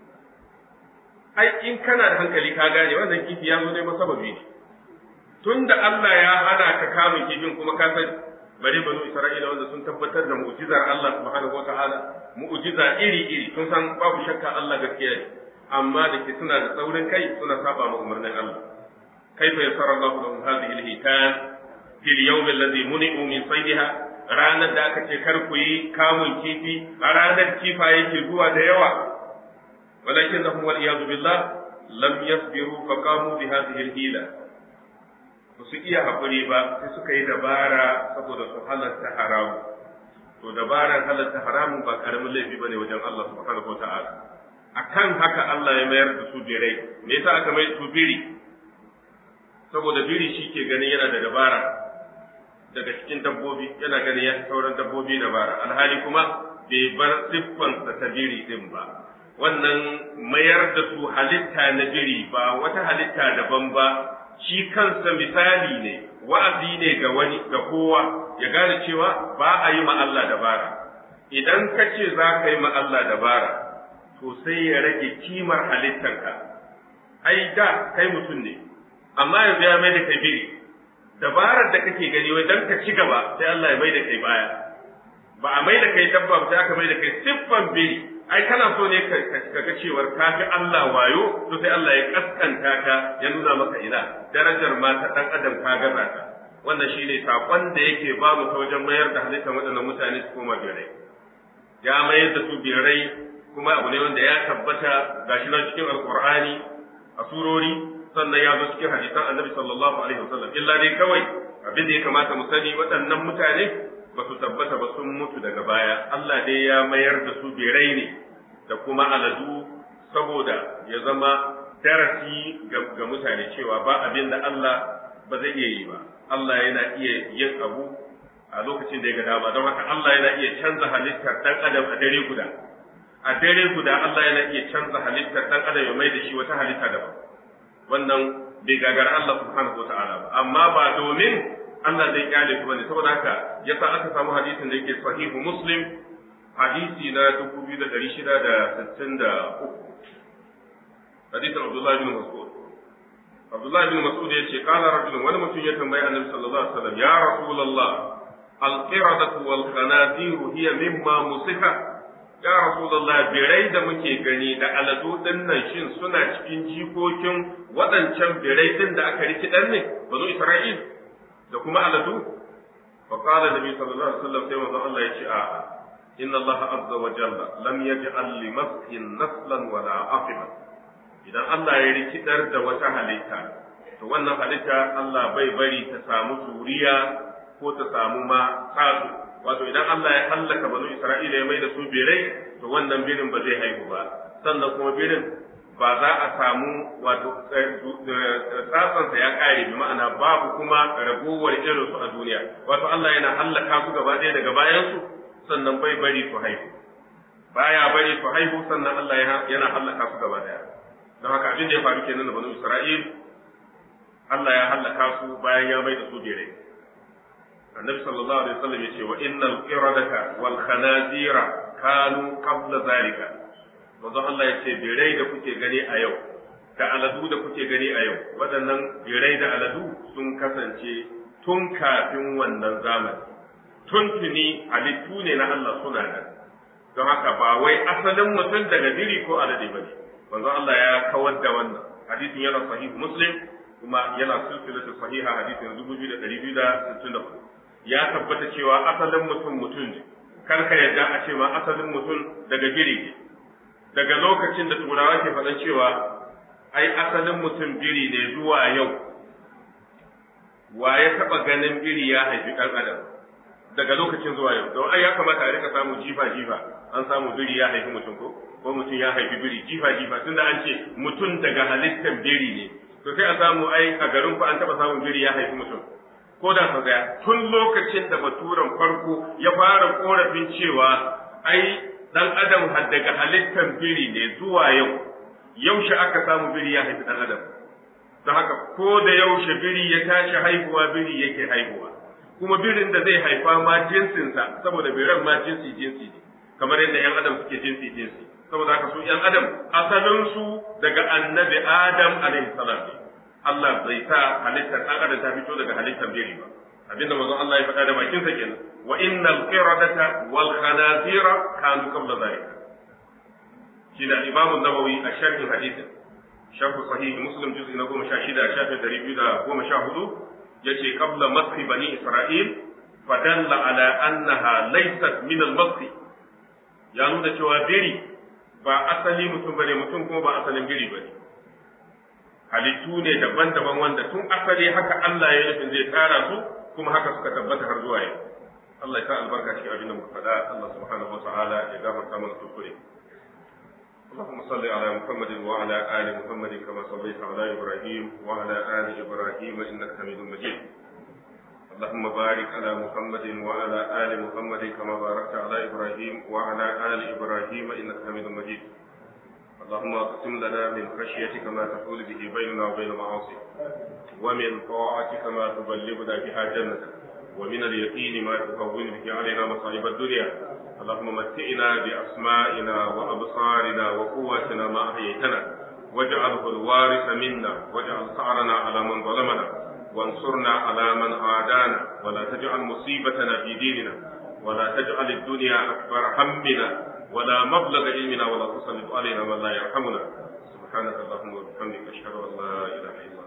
[SPEAKER 2] ai in kana da hankali ka gane wannan kifi ya zo ne sababi ne tunda Allah ya hana ka kamun kifin kuma ka san bare banu Isra'ila wanda sun tabbatar da mu'jizar Allah subhanahu wataala mu'jiza iri iri sun san babu shakka Allah gaskiya ne amma da ke suna da tsaurin kai suna saba ma umarnin Allah kaifa yassara Allahu lahum hadhihi al-hitan fil yawm alladhi muni'u min saydiha ranar da aka ce kar ku yi kamun kifi a ranar kifa yake zuwa da yawa walakinnahum wal iyadu billah lam yasbiru fa qamu bi hadhihi al-hila ba su iya haƙuri ba sai suka yi dabara saboda su halatta haramu to dabarar halatta haramun ba karamin laifi bane wajen Allah subhanahu wa ta'ala akan haka Allah ya mayar da su birai me yasa aka mai su biri saboda biri shi ke ganin yana da dabara daga cikin dabbobi yana ganin ya fi sauran dabbobi dabara alhali kuma bai bar siffansa ta biri din ba wannan mayar da su halitta na biri ba wata halitta daban ba shi kansa misali ne wa'azi ne ga wani ga kowa ya gane cewa ba a yi ma Allah dabara idan ka ce za ka yi ma Allah dabara to sai ya rage kimar halittarka ai da kai mutum ne amma yanzu ya mai da kai biri dabarar da kake gani wai dan ka ci gaba sai Allah ya mai da kai baya ba a mai da kai dabba ba sai aka mai da kai siffan biri ai kana so ne ka ga cewar ka fi Allah wayo to sai Allah ya kaskanta ka ya nuna maka ina darajar mata dan adam ka gaza ta wannan shine sakon da yake ba mu ta wajen mayar da halittar waɗannan mutane su koma birai ya mayar da su birai kuma abu ne wanda ya tabbata gashi nan cikin alqur'ani a surori sannan ya zo cikin hadisan annabi sallallahu alaihi wasallam illa dai kawai abin da ya kamata mu sani waɗannan mutane ba su tabbata ba sun mutu daga baya Allah dai ya mayar da su birai ne da kuma aladu saboda ya zama darasi ga mutane cewa ba abin da Allah ba zai iya yi ba Allah yana iya yin abu a lokacin da ya ga dama don haka Allah yana iya canza halittar dan adam a dare guda a dare guda Allah yana iya canza halittar dan adam ya mai da shi wata halitta daban wannan bai gagara Allah subhanahu wa ta'ala ba amma ba domin Allah zai kyale su bane saboda haka yasa aka samu hadisin da yake sahihu muslim hadisi na 2663 hadisin Abdullah bin Mas'ud Abdullah bin Mas'ud ya ce qala rajulun wani mutum ya tambayi Annabi sallallahu alaihi wasallam ya rasulullah al-qiradatu wal khanazir hiya mimma musiha ya rasulullah birai da muke gani da aladu din nan shin suna cikin jikokin waɗancan birai din da aka rikidar ne banu isra'il da kuma aladu fa qala nabi sallallahu alaihi wasallam sai manzo Allah ya ce a inna Allah azza wa jalla lam yaj'al li maskin naslan wala aqiba idan Allah ya rikidar da wata halitta to wannan halitta Allah bai bari ta samu zuriya ko ta samu ma tsatsu wato idan Allah ya hallaka banu Isra'ila ya mai da su birai to wannan birin ba zai haihu ba sannan kuma birin ba za a samu wato tsatsansa ya kare bi ma'ana babu kuma ragowar irin su a duniya wato Allah yana hallaka su gaba ɗaya daga bayan su sannan bai bari su haihu baya bari su haihu sannan Allah yana hallaka su gaba ɗaya don haka abin da ya faru kenan da banu Isra'il Allah ya hallaka su bayan ya mai da su birai annabi sallallahu alaihi wasallam yace wa innal qiradata wal khanazira kanu qabla zalika manzo Allah yace birai da kuke gani a yau da aladu da kuke gani a yau waɗannan birai da aladu sun kasance tun kafin wannan zamani tun tuni halittu ne na Allah suna nan don haka ba wai asalin mutum daga biri ko alade bane manzo Allah ya kawar da wannan hadisin yana sahih muslim kuma yana silsilatu sahiha hadisin 2264 ya tabbata cewa asalin mutum mutum ne kar ka yarda a ce ma asalin mutum daga biri ne daga lokacin da turawa ke faɗan cewa ai asalin mutum biri ne zuwa yau wa ya taɓa ganin biri ya haifi ɗan adam daga lokacin zuwa yau don ai ya kamata a rika samu jifa jifa an samu biri ya haifi mutum ko ko mutum ya haifi biri jifa jifa tunda an ce mutum daga halittar biri ne to sai a samu ai a garin ku an taɓa samun biri ya haifi mutum ko da sau daya tun lokacin da baturen farko ya fara korafin cewa ai dan adam har daga halittar biri ne zuwa yau yaushe aka samu biri ya haifi dan adam don haka ko da yaushe biri ya tashi haihuwa biri yake haihuwa kuma birin da zai haifa ma jinsinsa saboda biran ma jinsi jinsi ne kamar yadda yan adam suke jinsi jinsi saboda haka su yan adam asalin su daga annabi adam alaihi salam ne Allah bai sa halittar ɗan adam ta fito daga halittar biri ba abinda manzon Allah ya faɗa da bakin sa kenan wa innal qiradata wal khanazira kanu qabla zalika shi da Imam Nawawi a sharhin hadisin sharh sahih Muslim juz'i na 16 shafin 214 yace qabla maski bani Isra'il fadalla ala annaha laysat min al ya nuna cewa biri ba asali mutum bane mutum kuma ba asalin biri bane halittu ne daban-daban wanda tun asali haka Allah ya nufin zai tsara su kuma haka suka tabbata har zuwa yau Allah ya sa albarka cikin abin da muka faɗa Allah subhanahu wa ta'ala ya gafarta mana kuskure اللهم صل على محمد وعلى آل محمد كما صليت على إبراهيم وعلى آل إبراهيم إنك حميد مجيد اللهم بارك على محمد وعلى آل محمد كما باركت على إبراهيم وعلى آل إبراهيم إنك حميد مجيد اللهم اقسم لنا من خشيتك ما تحول به بيننا وبين معاصيك ومن طاعتك ما تبلغنا بها جنتك ومن اليقين ما تهون به علينا مصائب الدنيا اللهم متئنا بأسمائنا وأبصارنا وقواتنا ما أحييتنا واجعله الوارث منا واجعل ثأرنا على من ظلمنا وانصرنا على من عادانا ولا تجعل مصيبتنا في ديننا ولا تجعل الدنيا أكبر همنا ولا مبلغ علمنا ولا تسلط علينا من لا يرحمنا سبحانك اللهم وبحمدك أشهد أن لا إله إلا